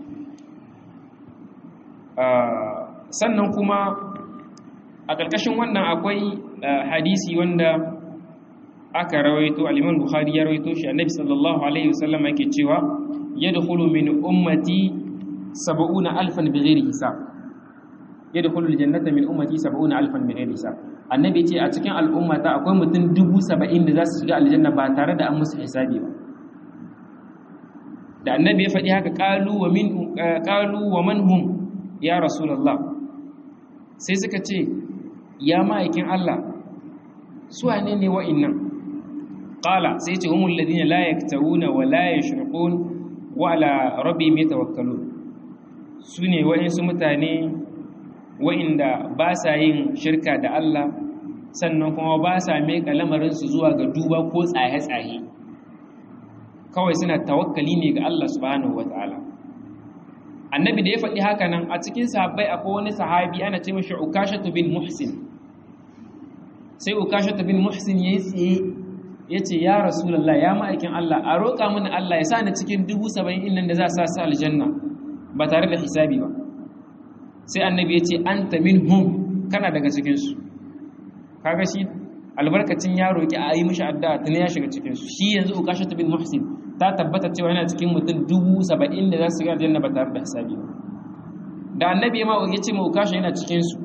S1: sannan kuma a ƙarƙashin wannan akwai hadisi wanda aka rawaito al-Imam Bukhari ya rawaito shi Annabi sallallahu alaihi wasallam yake cewa yadkhulu min ummati 70000 bighairi hisab yadkhulu al-jannata min ummati 70000 bighairi hisab Annabi ce a cikin al'ummata akwai mutum 70 da za su shiga aljanna ba tare da an musu hisabi ba da Annabi ya faɗi haka qalu wa min qalu wa man hum ya rasulullah sai suka ce ya ma'aikin Allah su wane ne wa'innan qala sai ce humul ladina la yaktawuna wa la yashrqun wa ala rabbihim yatawakkalun sune wa'insu mutane wa'inda ba sa yin shirka da Allah sannan kuma ba sa meka lamarin su zuwa ga duba ko tsaye-tsaye kawai suna tawakkali ne ga Allah subhanahu wataala annabi da ya faɗi haka nan a cikin sahabbai akwai wani sahabi ana ce mashi ukashatu bin muhsin sai ukashatu bin muhsin yayi tsaye yace ya rasulullah ya ma'aikin Allah a roƙa mini Allah ya sa ni cikin dubu saba'in innan da za sa su aljanna ba tare da hisabi ba sai annabi ya ce anta minhum kana daga cikin su kaga shi albarkacin ya roƙi a yi mishi addu'a tun ya shiga cikin su shi yanzu ukashatu bin muhsin ta tabbata cewa yana cikin mutum dubu saba'in da za su ga aljanna ba tare da hisabi ba da annabi ma ya ce ma ukasha yana cikin su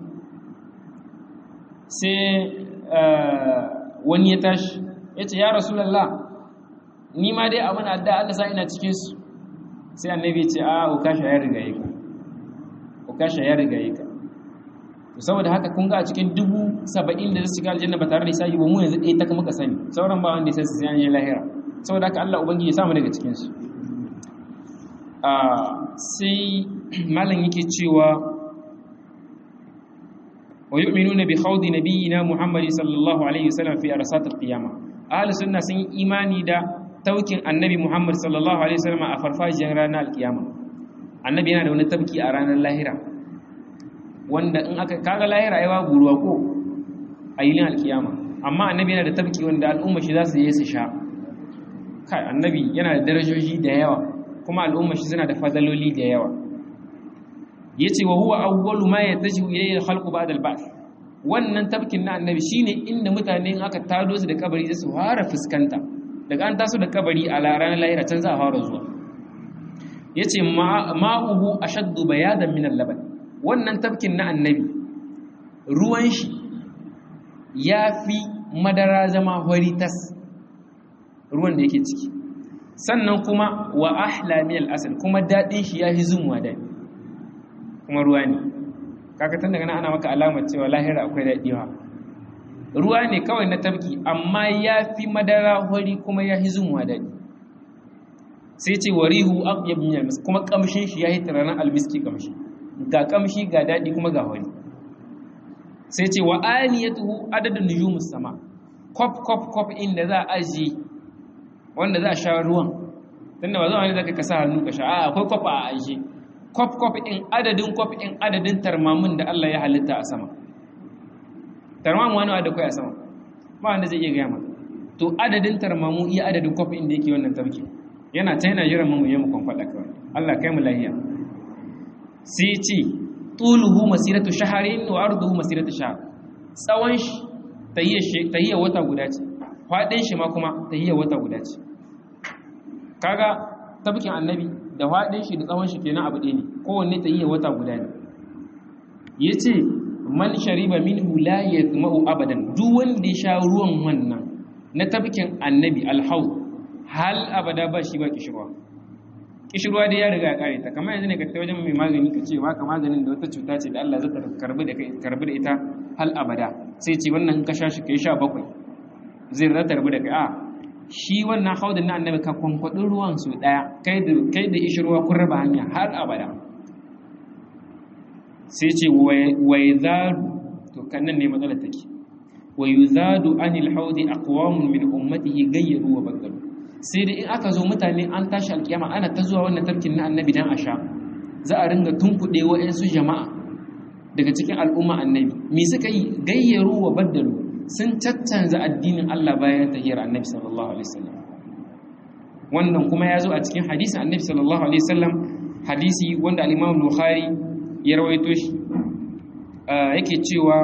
S1: sai wani ya tashi ya ce ya rasulallah ni ma dai abin adda Allah sa ina cikin su sai annabi ya ce a ukasha ya riga ka ukasha ya riga ka to saboda haka kun ga a cikin dubu saba'in da zai shiga aljanna ba tare da hisabi ba mu yanzu ɗaya ta muka sani sauran ba wanda ya san sai an yi lahira saboda haka Allah ubangiji ya samu daga cikin su sai malam yake cewa wa yu'minuna bi khawdi nabiyyina Muhammad sallallahu alaihi wasallam fi arsat al-qiyama ahlus sunna sun yi imani da taukin annabi Muhammad sallallahu alaihi wasallam a farfajiyar ranar al-qiyama annabi yana da wani tabki a ranar lahira wanda in aka kaga lahira ai babu ruwa ko a yilin al-qiyama amma annabi yana da tabki wanda al'umma shi za su je su sha kai annabi yana da darajoji da yawa kuma al'umma shi suna da fadaloli da yawa yace wa huwa awwalu ma yatajihu ilayhi al-khalqu ba'da al-ba'th wannan tabkin na annabi shine inda mutane in aka tado su da kabari su fara fuskanta daga an taso da kabari a ranar lahira can za a fara zuwa yace ma'uhu ashaddu bayadan min al-laban wannan tabkin na annabi ruwan shi yafi madara zama horitas ruwan da yake ciki sannan kuma wa ahla min al-asal kuma dadin shi yafi zumwa dadi kuma ruwa ne kaga tun daga nan ana maka alamar cewa lahira akwai daɗiwa ruwa ne kawai na tabki amma ya fi madara hori kuma ya fi zumuwa daɗi sai ce warihu abyab min almis kuma kamshin shi ya yi taranan almiski kamshi ga kamshi ga daɗi kuma ga hori sai ce wa aniyatuhu adadun nujumus sama kop kop kop inda za a aji wanda za a sha ruwan tunda ba zuwa ne zaka kasa hannu ka sha a akwai kop a aji kwaf-kwaf in adadin kwaf in adadin tarmamin da Allah ya halitta a sama tarmamu wani da kai a sama ba wanda zai iya gaya ma to adadin tarmamu iya adadin kwaf in da yake wannan tarki yana ta yana jiran mu yi mu kwamfada kawai Allah kai mu lahiya sai ce tuluhu masiratu shaharin wa arduhu masiratu shahr tsawon shi tahiyya wata guda ce faɗin shi ma kuma tahiyya wata guda ce kaga tabkin annabi da faɗin shi da tsawon shi kenan abu ɗaya ne kowanne ta iya wata guda ne ya ce man shariba minhu la yatma'u abadan duk wanda ya sha ruwan wannan na tafkin annabi alhau hal abada ba shi ba kishirwa kishirwa dai ya riga ya kare ta kamar yanzu ne ka tafi wajen mai magani ka ce maka maganin da wata cuta ce da Allah zai karbi da karbi da ita hal abada sai ce wannan ka sha shi kai sha bakwai zai rata rabu da kai a shi wannan haudin na annabi ka kwankwaɗi ruwan su ɗaya kai da ishi ruwa kun raba hanya har abada sai ce wai zadu to kannan ne matsalar take wa yuzadu anil haudi aqwamun min ummatihi gayyaru wa badalu sai da in aka zo mutane an tashi alkiyama ana ta zuwa wannan tarkin na annabi dan a sha za a ringa tunkuɗe wa'yansu jama'a daga cikin al'umma annabi me suka yi gayyaru wa badalu sun caccanza addinin Allah bayan tahiyar annabi sallallahu alaihi wasallam wannan kuma ya zo a cikin hadisin annabi sallallahu alaihi wasallam hadisi wanda al-Imam Bukhari ya rawaito shi yake cewa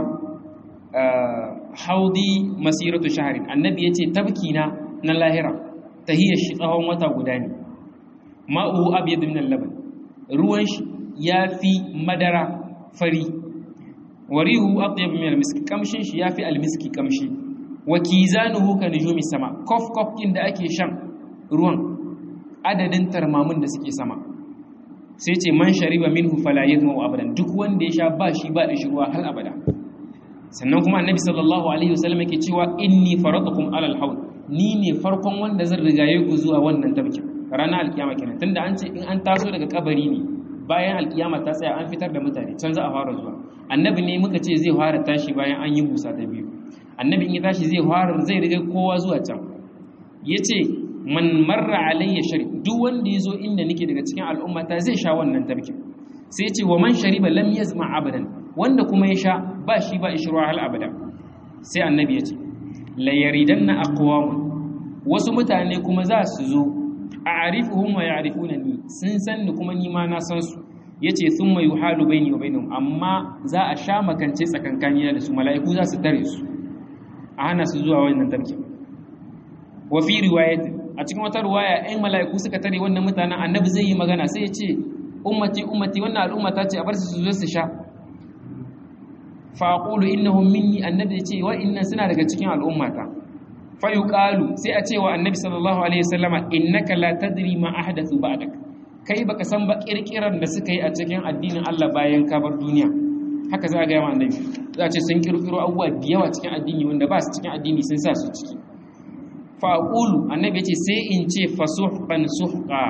S1: haudi masiratu shahrin annabi yace tabkina na lahira tahiyar shi tsawon wata guda ne ma'u abyad min al-laban ruwan shi yafi madara fari warihu atyab min al-miski kamshin shi yafi al-miski kamshi wa kizanuhu ka nujumi sama kof kof din da ake shan ruwan adadin tarmamun da suke sama sai ce man shariba minhu fala yadmu abadan duk wanda ya sha ba shi ba da shi ruwa har abada sannan kuma annabi sallallahu alaihi wasallam yake cewa inni faratukum alal haud ni ne farkon wanda zan rigaye ku zuwa wannan tabkin ranar alkiyama kenan tunda an ce in an taso daga kabari ne bayan alkiyama ta tsaya an fitar da mutane can za a fara zuwa annabi ne muka ce zai fara tashi bayan an yi busa ta biyu annabi in ya tashi zai fara zai riga kowa zuwa can yace man marra alayya shari duk wanda yazo inda nake daga cikin al'umma ta zai sha wannan tabkin sai ya ce wa man shariba lam yazma abadan wanda kuma ya sha ba shi ba ishruwa hal abada sai annabi ya ce la yaridanna aqwamun wasu mutane kuma za su zo a'rifuhum wa ya'rifunani sun san ni kuma ni ma na san su yace thumma yuhalu baini wa bainahum amma za a sha makance tsakankani da su mala'iku za su tare su a hana su zuwa wannan tarki wa fi riwayat a cikin wata riwaya ɗan mala'iku suka tare wannan mutanen annabi zai yi magana sai ya ce ummati ummati wannan al'umma ta ce a bar su su zo su sha fa aqulu innahum minni annabi ya ce wa inna suna daga cikin al'ummata fa yuqalu sai a ce wa annabi sallallahu alaihi wasallama innaka la tadri ma ahdathu ba'dak kai baka san ba kirkiran da suka yi a cikin addinin Allah bayan ka bar duniya haka za ga yawa annabi za a ce sun kirkiro abubuwa da yawa cikin addini wanda ba su cikin addini sun sa su ciki fa aqulu annabi ya ce sai in ce fasuhqan suhqa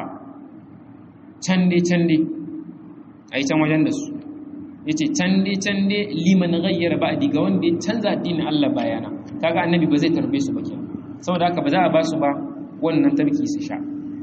S1: cande cande ai can wajen da su yace cande cande liman ghayyara ba'di ga wanda ya canza addinin Allah bayana kaga annabi ba zai tarbe su ba kenan saboda haka ba za a ba su ba wannan tarki su sha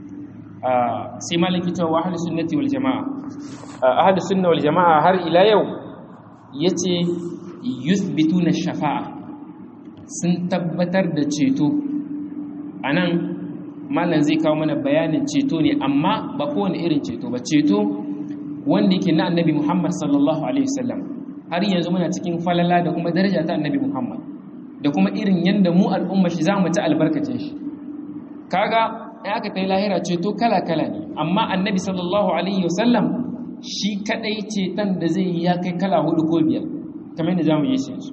S1: sai maliki cewa wa ahlus sunnati wal jamaa ahlus sunna wal jamaa har ila yau yace yuthbituna shafa'a sun tabbatar da ceto anan malam zai kawo mana bayanin ceto ne amma ba kowane irin ceto ba ceto wanda yake na annabi Muhammad sallallahu alaihi wasallam har yanzu muna cikin falala da kuma daraja ta annabi Muhammad da kuma irin yanda mu al'umma shi zamu ci albarkacin shi kaga in aka tai lahira ceto kala kala ne amma annabi sallallahu alaihi wasallam shi kadai ceton da zai yi ya kai kala hudu ko biyar kamar yadda zamu yi shi yanzu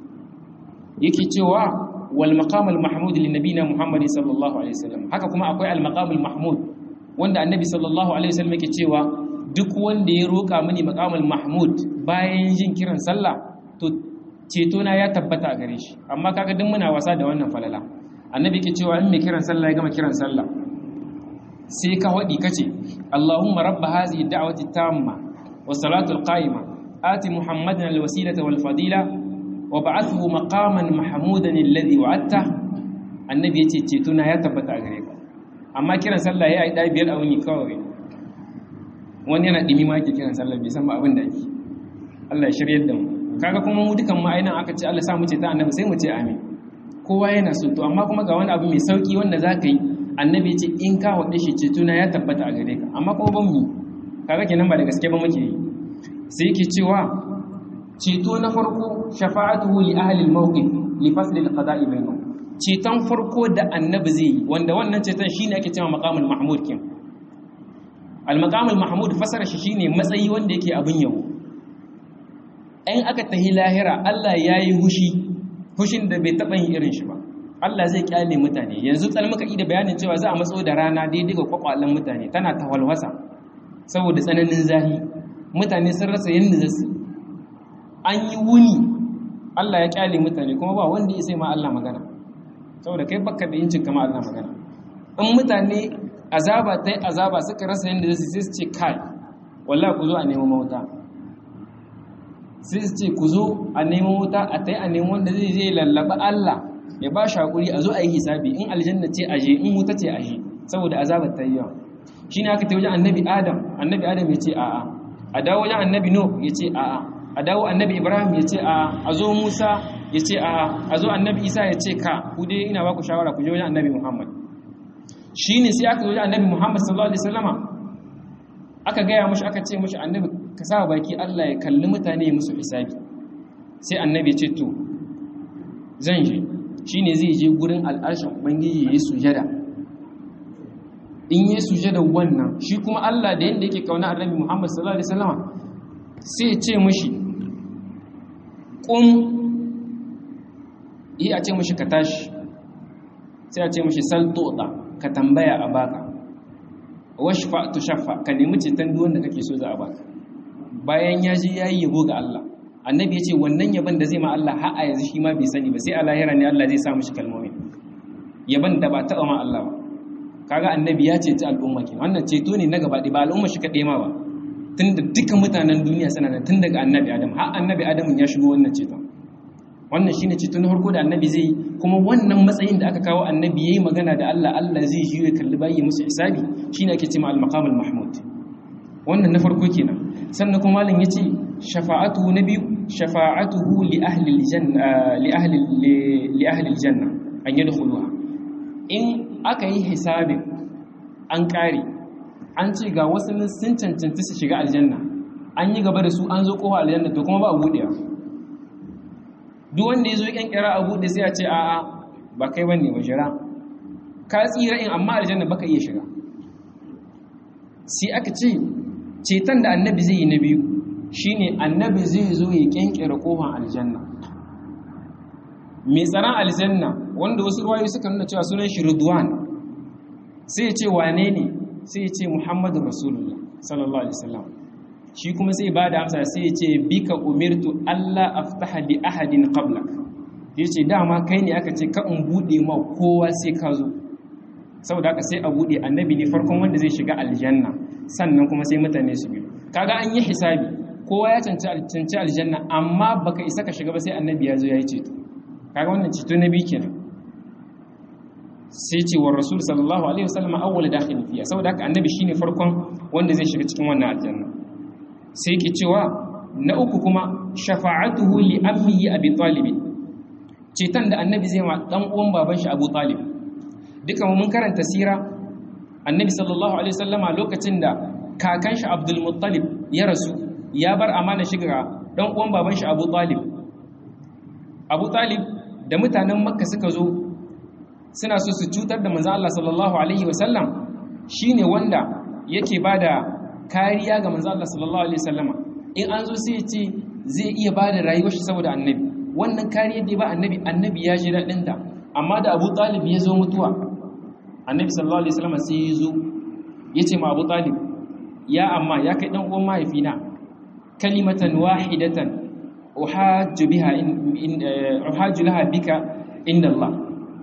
S1: yake cewa wal maqam al mahmud lin nabiyina Muhammad sallallahu alaihi wasallam haka kuma akwai al maqam al mahmud wanda annabi sallallahu alaihi wasallam yake cewa duk wanda ya roƙa mini maƙamul mahmud bayan jin kiran sallah to ceto na ya tabbata a gare shi amma kaga duk muna wasa da wannan falala annabi ke cewa in mai kiran sallah ya gama kiran sallah sai ka wadi kace Allahumma rabb hadhihi da'wati tamma wa salatu al-qa'ima ati muhammadan al-wasilata wal fadila wa ba'athu maqaman mahmudan alladhi wa'adta annabi yace ceto na ya tabbata a gare ka amma kiran sallah ya yi biyar a wuni kawai wani yana ɗimi ma yake kiran sallar bai san ba abin da ake Allah ya shiryar da mu kaga kuma mu dukan ma'ainan aka ce Allah sa mu ce ta annabi sai mu ce amin kowa yana so to amma kuma ga wani abu mai sauki wanda za ka yi annabi ya ce in ka waɗe shi ce tuna ya tabbata a gare ka amma kuma ban mu kaga kenan ba da gaske ba muke yi sai yake cewa ceto na farko shafa'atuhu li ahli al-mawqif li fasl al-qada'i bainahum ceton farko da annabi zai yi wanda wannan ceton shine ake cewa maqamul mahmud kin al-maqamul mahmud fasara shi shine matsayi wanda yake abin yabo in aka tahi lahira Allah yayi hushi hushin da bai taba yin irin shi ba Allah zai kyale mutane yanzu tsal muka da bayanin cewa za a matso da rana daidai ga kwakwalan mutane tana ta walwasa saboda tsananin zahi mutane sun rasa yanda za su an yi wuni Allah ya kyale mutane kuma ba wanda ya sai ma Allah magana saboda kai baka da yincin kama Allah magana in mutane azaba ta yi azaba suka rasa yadda zai sai su ce kai wallah ku zo a neman mawuta sai su ce ku zo a neman wuta a ta yi a neman wanda zai zai lallaba Allah ya ba shi haƙuri a zo a yi hisabi in aljanna ce aje in wuta ce aje saboda azabar ta yi yawa shi ne aka ta wajen annabi adam annabi adam ya ce a'a a dawo wajen annabi no ya ce a'a a dawo annabi ibrahim ya ce a'a a zo musa ya ce a'a a zo annabi isa ya ce ka ku dai ina ba ku shawara ku je wajen annabi muhammad shi ne sai aka zo wajen annabi muhammad sallallahu alaihi wasallama aka gaya mashi aka ce mashi annabi ka sa baki Allah ya kalli mutane ya musu hisabi sai annabi ya ce to zan je shine zai je gurin al'arshin ubangiji yayi sujada in yi sujada wannan shi kuma Allah da yanda yake kauna annabi Muhammad sallallahu alaihi wasallam sai ya ce mishi qum yi a ce mishi ka tashi sai a ce mishi sal tu'ta ka tambaya a baka washfa tu shaffa ka nemi ceton duk wanda kake so za a baka bayan ya ji yayi yabo ga Allah annabi ya ce wannan yaban da zai ma Allah har a yanzu shi ma bai sani ba sai a lahira ne Allah zai sa mishi kalmomin yaban da ba taɓa ma Allah ba kaga annabi ya ceci al'umma kenan wannan ceto ne na gaba ba al'umma shi kaɗai ma ba tunda dukkan mutanen duniya suna nan tun daga annabi adam har annabi adam ya shigo wannan ceton wannan shine ceto na farko da annabi zai yi kuma wannan matsayin da aka kawo annabi yayi magana da Allah Allah zai ji ya kalli bayi musu hisabi shine ake cewa al-maqam al-mahmud wannan na farko kenan sannan kuma malam yace shafa'atuhu na biyu shafa'atuhu li ahli al-janna li ahli li ahli al-janna an yadkhuluha in aka yi hisabin an kare an ce ga wasu sun cancanci su shiga aljanna an yi gaba da su an zo kowa aljanna to kuma ba a buɗewa duk wanda ya zo ya kyankyara a buɗe sai a ce a'a ba kai bane ba jira ka tsira in amma aljanna baka iya shiga sai aka ce ceton da annabi zai yi na biyu shine annabi zai zo ya kyankyara kofar aljanna mai tsaron aljanna wanda wasu ruwayoyi suka nuna cewa sunan shi ridwan sai ya ce wane ne sai ya ce muhammadu rasulullah sallallahu alaihi wasallam shi kuma sai ba da amsa sai ya ce bika umirtu allah aftaha li ahadin qablak ya ce dama kai ne aka ce ka in bude ma kowa sai ka zo saboda haka sai a bude annabi ne farkon wanda zai shiga aljanna sannan kuma sai mutane su biyu kaga an yi hisabi kowa ya cancanci aljanna amma baka isa ka shiga ba sai annabi ya zo ya yi ceto kaga wannan ceto na biyu kenan sai ce wa rasul sallallahu alaihi wasallam awwal dakhil fiya saboda haka annabi shine farkon wanda zai shiga cikin wannan aljanna sai ke cewa na uku kuma shafa'atuhu li ammihi abi talib cetan da annabi zai ma dan uwan baban shi abu talib duka mun karanta sira annabi sallallahu alaihi wasallama lokacin da kakan shi abdul muttalib ya rasu ya bar amana shiga dan uwan baban shi abu talib abu talib da mutanen makka suka zo suna so su cutar da manzo Allah sallallahu alaihi wasallam shine wanda yake bada kariya ga manzo Allah sallallahu alaihi wasallama in an zo sai ya ce zai iya bada rayuwar shi saboda annabi wannan kariyar da ba annabi annabi ya ji dadin ta amma da Abu Talib ya zo mutuwa annabi sallallahu alaihi wasallama sai ya zo ya ce ma Abu Talib ya amma ya kai dan uwan mahaifina kalimatan wahidatan uhajju biha in uhajju laha bika inda Allah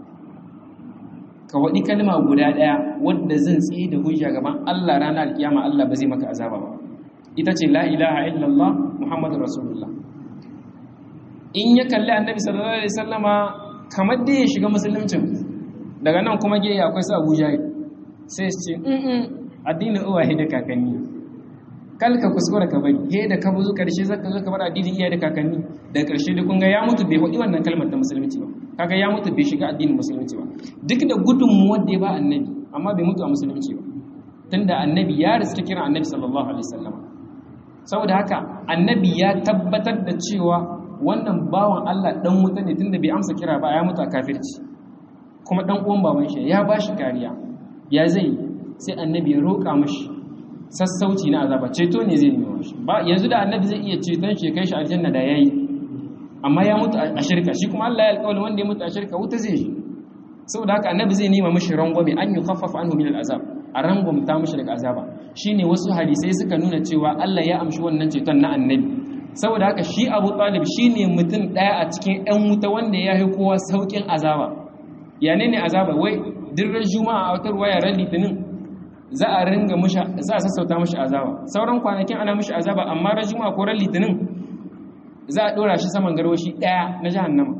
S1: ka waɗi kalma guda ɗaya wadda zan tsaye da hujja gaban Allah ranar alkiyama Allah ba zai maka azaba ba ita ce la ilaha illallah muhammadu rasulullah in ya kalli annabi sallallahu alaihi wasallama kamar da ya shiga musuluncin daga nan kuma ge akwai su abu jahil sai su ce in addinin uwaye da kakanni kal ka kuskura ka bari he da ka buzu karshe zaka zo ka bar addinin iyaye da kakanni da karshe da kun ga ya mutu bai faɗi wannan kalmar ta musulunci ba kaga ya mutu bai shiga addinin musulunci ba duk da gudunmuwar da ya ba annabi amma bai mutu a musulunci ba tunda annabi ya riska kira annabi sallallahu alaihi wasallam saboda haka annabi ya tabbatar da cewa wannan bawan Allah dan wuta ne tunda bai amsa kira ba ya mutu a kafirci kuma dan uwan baban shi ya ba shi kariya ya zai sai annabi ya roƙa mashi sassauci na azaba ceto ne zai nemi shi ba yanzu da annabi zai iya ceton shi kai shi aljanna da yayi amma ya mutu a shirka shi kuma Allah ya alƙawari wanda ya mutu a shirka wuta zai shi saboda haka annabi zai nema mishi rangwame an yi khaffafa anhu min al'azab a rangwamta mishi daga azaba shine wasu hadisai suka nuna cewa Allah ya amshi wannan ceton na annabi saboda haka shi Abu Talib shine mutum daya a cikin ƴan wuta wanda ya yi kowa saukin azaba ya ne ne azaba wai dirran juma'a a wata ruwaya ran litinin za a ringa mishi za a sassauta mishi azaba sauran kwanakin ana mishi azaba amma ran juma'a ko ran litinin za a ɗora shi saman garwashi ɗaya na jahannama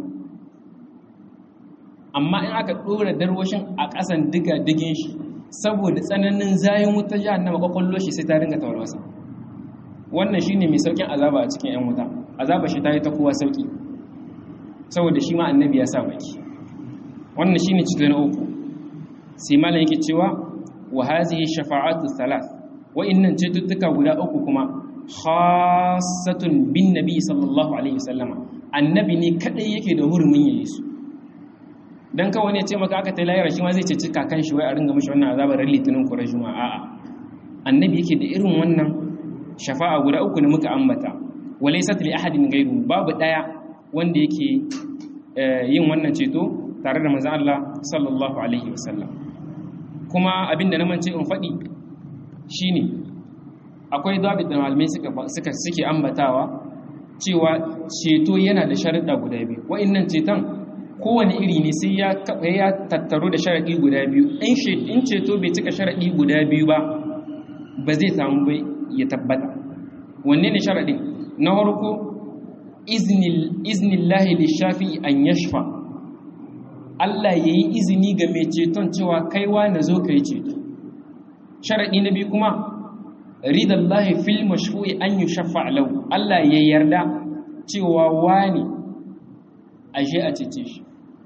S1: amma in aka ɗora darwashin a ƙasan diga digin shi saboda tsananin zayin wuta jahannama ƙwaƙwallo shi sai ta ringa tawarwasa wannan shi ne mai sauƙin azaba a cikin 'yan wuta azaba shi ta yi ta kowa sauƙi saboda shi ma annabi ya sa baki wannan shi ne cikin na uku sai malam yake cewa wa hazihi shafa'atu thalath wa'innan cututtuka guda uku kuma khasatun bin nabi sallallahu alaihi wasallama annabi ne kadai yake da hurumin yayi su dan kawai ne ce maka aka ta layar shi ma zai ceci kakan shi wai a ringa mishi wannan azabar ran litinin ko rajuma a'a annabi yake da irin wannan shafa'a guda uku da muka ambata walaysat li ahadin ghayru babu daya wanda yake yin wannan ceto tare da manzon Allah sallallahu alaihi wasallam kuma abinda na mance in faɗi shine akwai dabit da malamai suka suke ambatawa cewa ceto yana da sharuɗa guda biyu wa'annan ceton kowane iri ne sai ya ya tattaro da sharaɗi guda biyu in ceto bai cika sharaɗi guda biyu ba ba zai samu bai ya tabbata wanne ne sharaɗin na farko iznillahi lishafi an yashfa Allah ya yi izini ga mai ceton cewa kaiwa na zo ka yi ceto sharaɗi na biyu kuma ridallahi fil mashfu'i an yi shafa lau Allah ya yarda cewa wani ashe a cece shi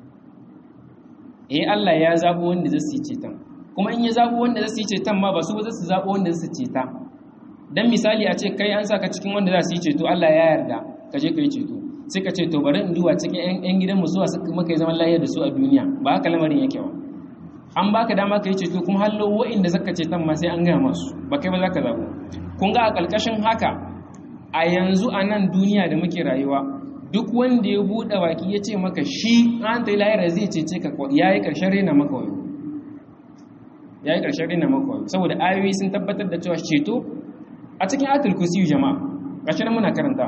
S1: eh Allah ya zaɓo wanda zai su yi ceton kuma in ya zaɓo wanda zai su yi ceton ma ba su ba su zaɓo wanda zai su ceta dan misali a ce kai an saka cikin wanda za su yi ceto Allah ya yarda ka je ka yi ceto sai ka ce to bari in duba cikin yan gidan mu suwa suka maka zaman lafiya da su a duniya ba haka lamarin yake ba an baka dama ka yi ceto kuma hallo wa'inda zaka ceton ma sai an gaya masu ba kai ba za ka zaɓo kun ga a ƙarƙashin haka a yanzu a nan duniya da muke rayuwa duk wanda ya buɗe baki ya ce maka shi an ta yi lahira zai cece ka ya yi ƙarshen rena maka wani ya yi ƙarshen rena maka wani saboda ayoyi sun tabbatar da cewa ceto a cikin atul kursiyu jama'a ƙarshen muna karanta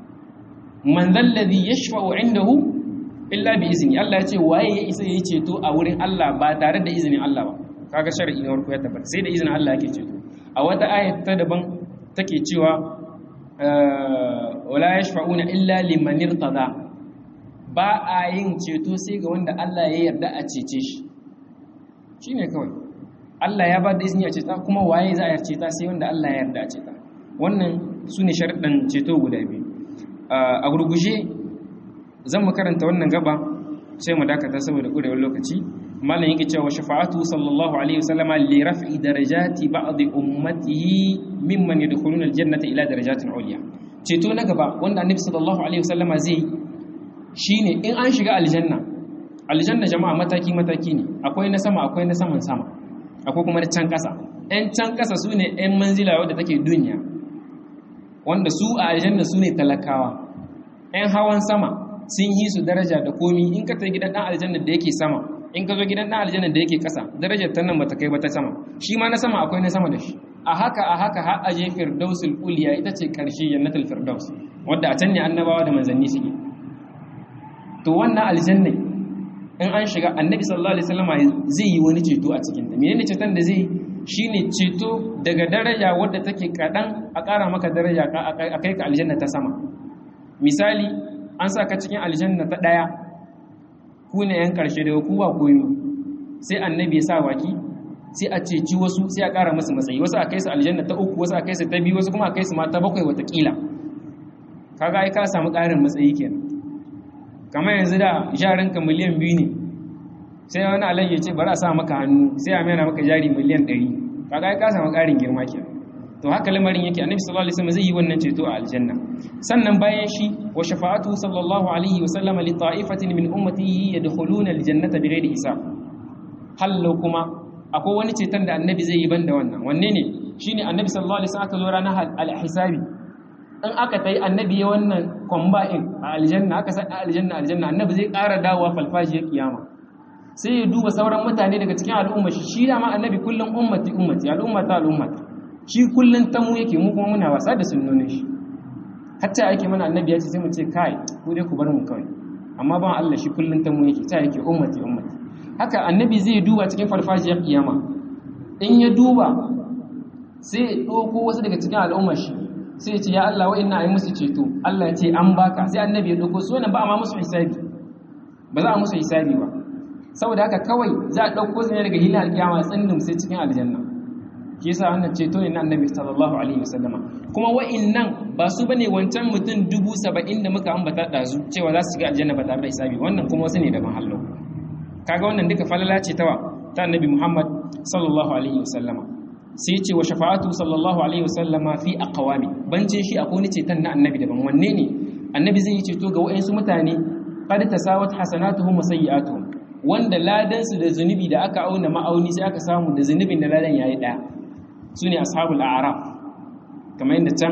S1: man zalladhi yashfa'u indahu illa bi izni Allah ya ce waye ya isa yayi ceto a wurin Allah ba tare da izinin Allah ba kaga shar'i na farko ya tabbata sai da izinin Allah yake ceto a wata ayat ta daban take cewa wala yashfa'una illa liman irtada ba a yin ceto sai ga wanda Allah ya yarda a cece shi shine kawai Allah ya ba da izini a ceta kuma waye za a ceta sai wanda Allah ya yarda a ceta wannan sune sharuɗan ceto guda biyu a gurguje zan mu karanta wannan gaba sai mu dakata saboda kurewar lokaci malam yake cewa shafa'atu sallallahu alaihi wasallama li raf'i darajati ba'd ummatihi mimman yadkhuluna aljannata ila darajatin ulya ceto na gaba wanda annabi sallallahu alaihi wasallama zai shine in an shiga aljanna aljanna jama'a mataki mataki ne akwai na sama akwai na saman sama akwai kuma na can kasa ɗan can kasa sune ɗan manzila wadda take duniya wanda su a aljanna sune talakawa ɗan hawan sama sun yi su daraja da komi in ka ta gidan ɗan aljanna da yake sama in ka zo gidan ɗan aljanna da yake ƙasa darajar ta nan bata kai ba ta sama shi ma na sama akwai na sama da shi a haka a haka har aje firdausul uliya ita ce ƙarshe jannatul firdaus wadda a can ne annabawa da manzanni suke to wannan aljanna in an shiga annabi sallallahu alaihi wasallam zai yi wani ceto a cikin ta menene ceton da zai shine ceto daga daraja wadda take kadan a ƙara maka daraja a kai ka aljanna ta sama misali an sa ka cikin aljanna ta ɗaya ku ne yan ƙarshe daga ku ba koyo sai annabi ya sa waki sai a ceci wasu sai a ƙara masu matsayi wasu a kai su aljanna ta uku wasu a kai su ta biyu wasu kuma a kai su ma ta bakwai watakila kaga ai ka samu ƙarin matsayi kenan kamar yanzu da jarinka miliyan biyu ne sai wani alayya ya ce bari a sa maka hannu sai a mena maka jari miliyan ɗari kaga ai ka samu ƙarin girma kenan to haka lamarin yake annabi sallallahu alaihi wasallam zai yi wannan ceto a aljanna sannan bayan shi wa shafa'atu sallallahu alaihi wasallam li ta'ifatin min ummatihi yadkhuluna aljannata bighairi hisab hallo kuma akwai wani ceton da annabi zai yi banda wannan wanne ne shine annabi sallallahu alaihi wasallam aka zo ranar al-hisabi in aka tai annabi ya wannan combine a aljanna aka sa aljanna aljanna annabi zai ƙara dawowa falfajiyar kiyama sai ya duba sauran mutane daga cikin al'umma shi shi dama annabi kullum ummati ummati al'ummata al'ummata shi kullum ta mu yake mu kuma muna wasa da sunnonin shi hatta ake mana annabi ya ce sai mu ce kai ku dai ku bar mu kawai amma ban Allah shi kullum ta mu yake ta yake ummati ummati haka annabi zai duba cikin farfajiyar kiyama in ya duba sai ya ɗauko wasu daga cikin al'ummar shi sai ya ce ya Allah wa'inna ayi musu ceto Allah ya ce an baka sai annabi ya ɗauko su wannan ba a ma musu hisabi ba za a musu hisabi ba saboda haka kawai za a ɗauko su ne daga hilal alkiyama tsindin sai cikin aljanna shi yasa wannan ceto ne na annabi sallallahu alaihi wasallama kuma wa'innan ba su bane wancan mutum dubu saba'in da muka ambata ɗazu cewa za su shiga aljanna ba tare da hisabi wannan kuma wasu ne daban hallo kaga wannan duka falala ce tawa ta annabi muhammad sallallahu alaihi wasallama sai ce wa shafa'atu sallallahu alaihi wasallama fi aqwami bancin shi akwai ni ceton na annabi daban wanne ne annabi zai yi ceto ga wa'ansu mutane qad tasawat hasanatuhum wa sayyi'atuhum wanda ladan su da zunubi da aka auna ma'auni sai aka samu da zunubin da ladan yayi daya sune ashabul a'raf kamar yadda can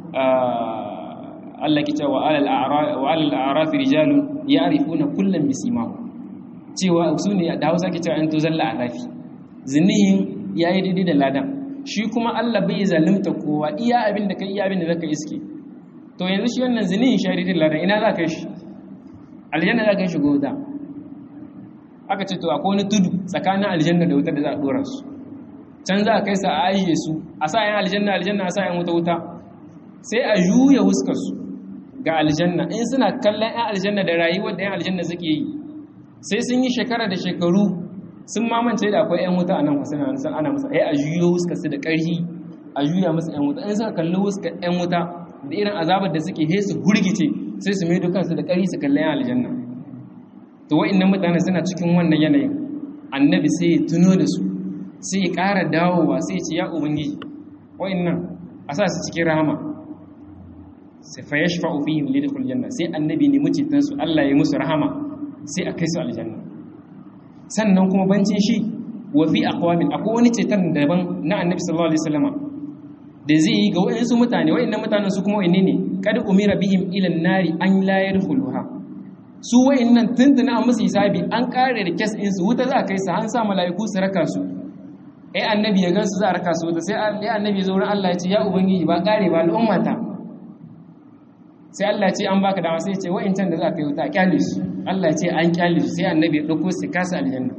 S1: Allah ke cewa alal a'raf wa alal a'raf rijalun ya'rifuna kullam bisimahum cewa sune da Hausa ke cewa an to zalla a'rafi zunihin ya yi daidai da ladan shi kuma Allah bai zalimta kowa iya abin da kai iya abin da zaka iske to yanzu shi wannan zinin sharidin ladan ina za ka shi aljanna za ka shi wuta aka ce to akwai wani tudu tsakanin aljanna da wuta da za a dora su can za a kai sa a ajiye su a sa yan aljanna aljanna a sa yan wuta wuta sai a juya huskar su ga aljanna in suna kallon yan aljanna da rayuwar da yan aljanna suke yi sai sun yi shekara da shekaru sun mamance da akwai yan wuta a nan wasu na ana musa ai a juyo huskar su da ƙarfi a juya musu yan wuta in suka kalli huskar yan wuta da irin azabar da suke he su gurgice sai su maido kansu da ƙarfi su kalli yan aljanna to wa'annan mutane suna cikin wannan yanayin annabi sai ya tuno da su sai ya ƙara dawowa sai ya ce ya ubangiji wa'annan a sa su cikin rahama sai fa yashfa'u fihim lidkhul janna sai annabi ne mucitan su Allah ya musu rahama sai a kai su aljanna sannan kuma bancin shi wa fi aqwamin akwai wani cetan daban na annabi sallallahu alaihi wasallama da zai yi ga wayansu mutane wayannan mutanen su kuma wayanne ne kad umira bihim ila an-nari an la yadkhuluha su wayannan tuntuna a musu hisabi an kare da kes ɗinsu wuta za a kai su an sa mala'iku su raka su ai annabi ya gansu za a raka su wuta sai ai annabi zo wurin Allah ya ce ya ubangiji ba kare ba al'ummata sai Allah ya ce an baka dama sai ya ce wayancan da za a kai wuta kyale su Allah ya ce an kyale su sai annabi ya dauko su kasa aljanna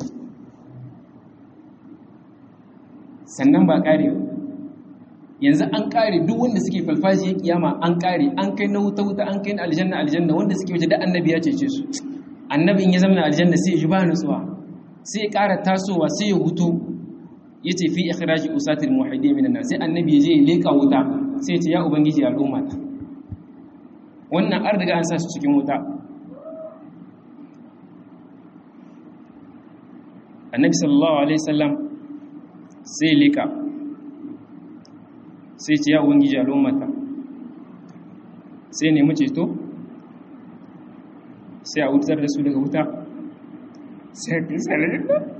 S1: sannan ba kare yanzu an kare duk wanda suke falfajiyar kiyama an kare an kai na wuta wuta an kai na aljanna aljanna wanda suke waje da annabi ya cece su annabi in ya zama aljanna sai ya ji ba nutsuwa sai ya ƙara tasowa sai ya hutu ya ce fi ikhraji usatil muhaddin minan nas sai annabi ya je ya leka wuta sai ya ce ya ubangiji al'umma ta wannan an riga an sa su cikin wuta annabi sallallahu alaihi wasallam sai ya leka sai ce ya ubangiji al'ummata sai nemi ceto sai a wutar da su daga wuta sai a kisa da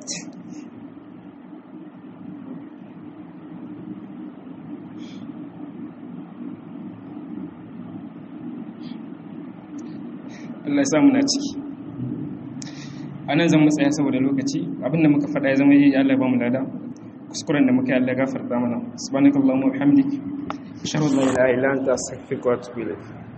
S1: Allah ya samu na ciki a nan zan matsaya saboda lokaci abinda muka faɗa ya zama yi Allah ya ba mu lada kuskuren da muka yi Allah gafarta mana subhanakallahumma wa bihamdik ashhadu an la ilaha illa anta astaghfiruka wa atubu ilayk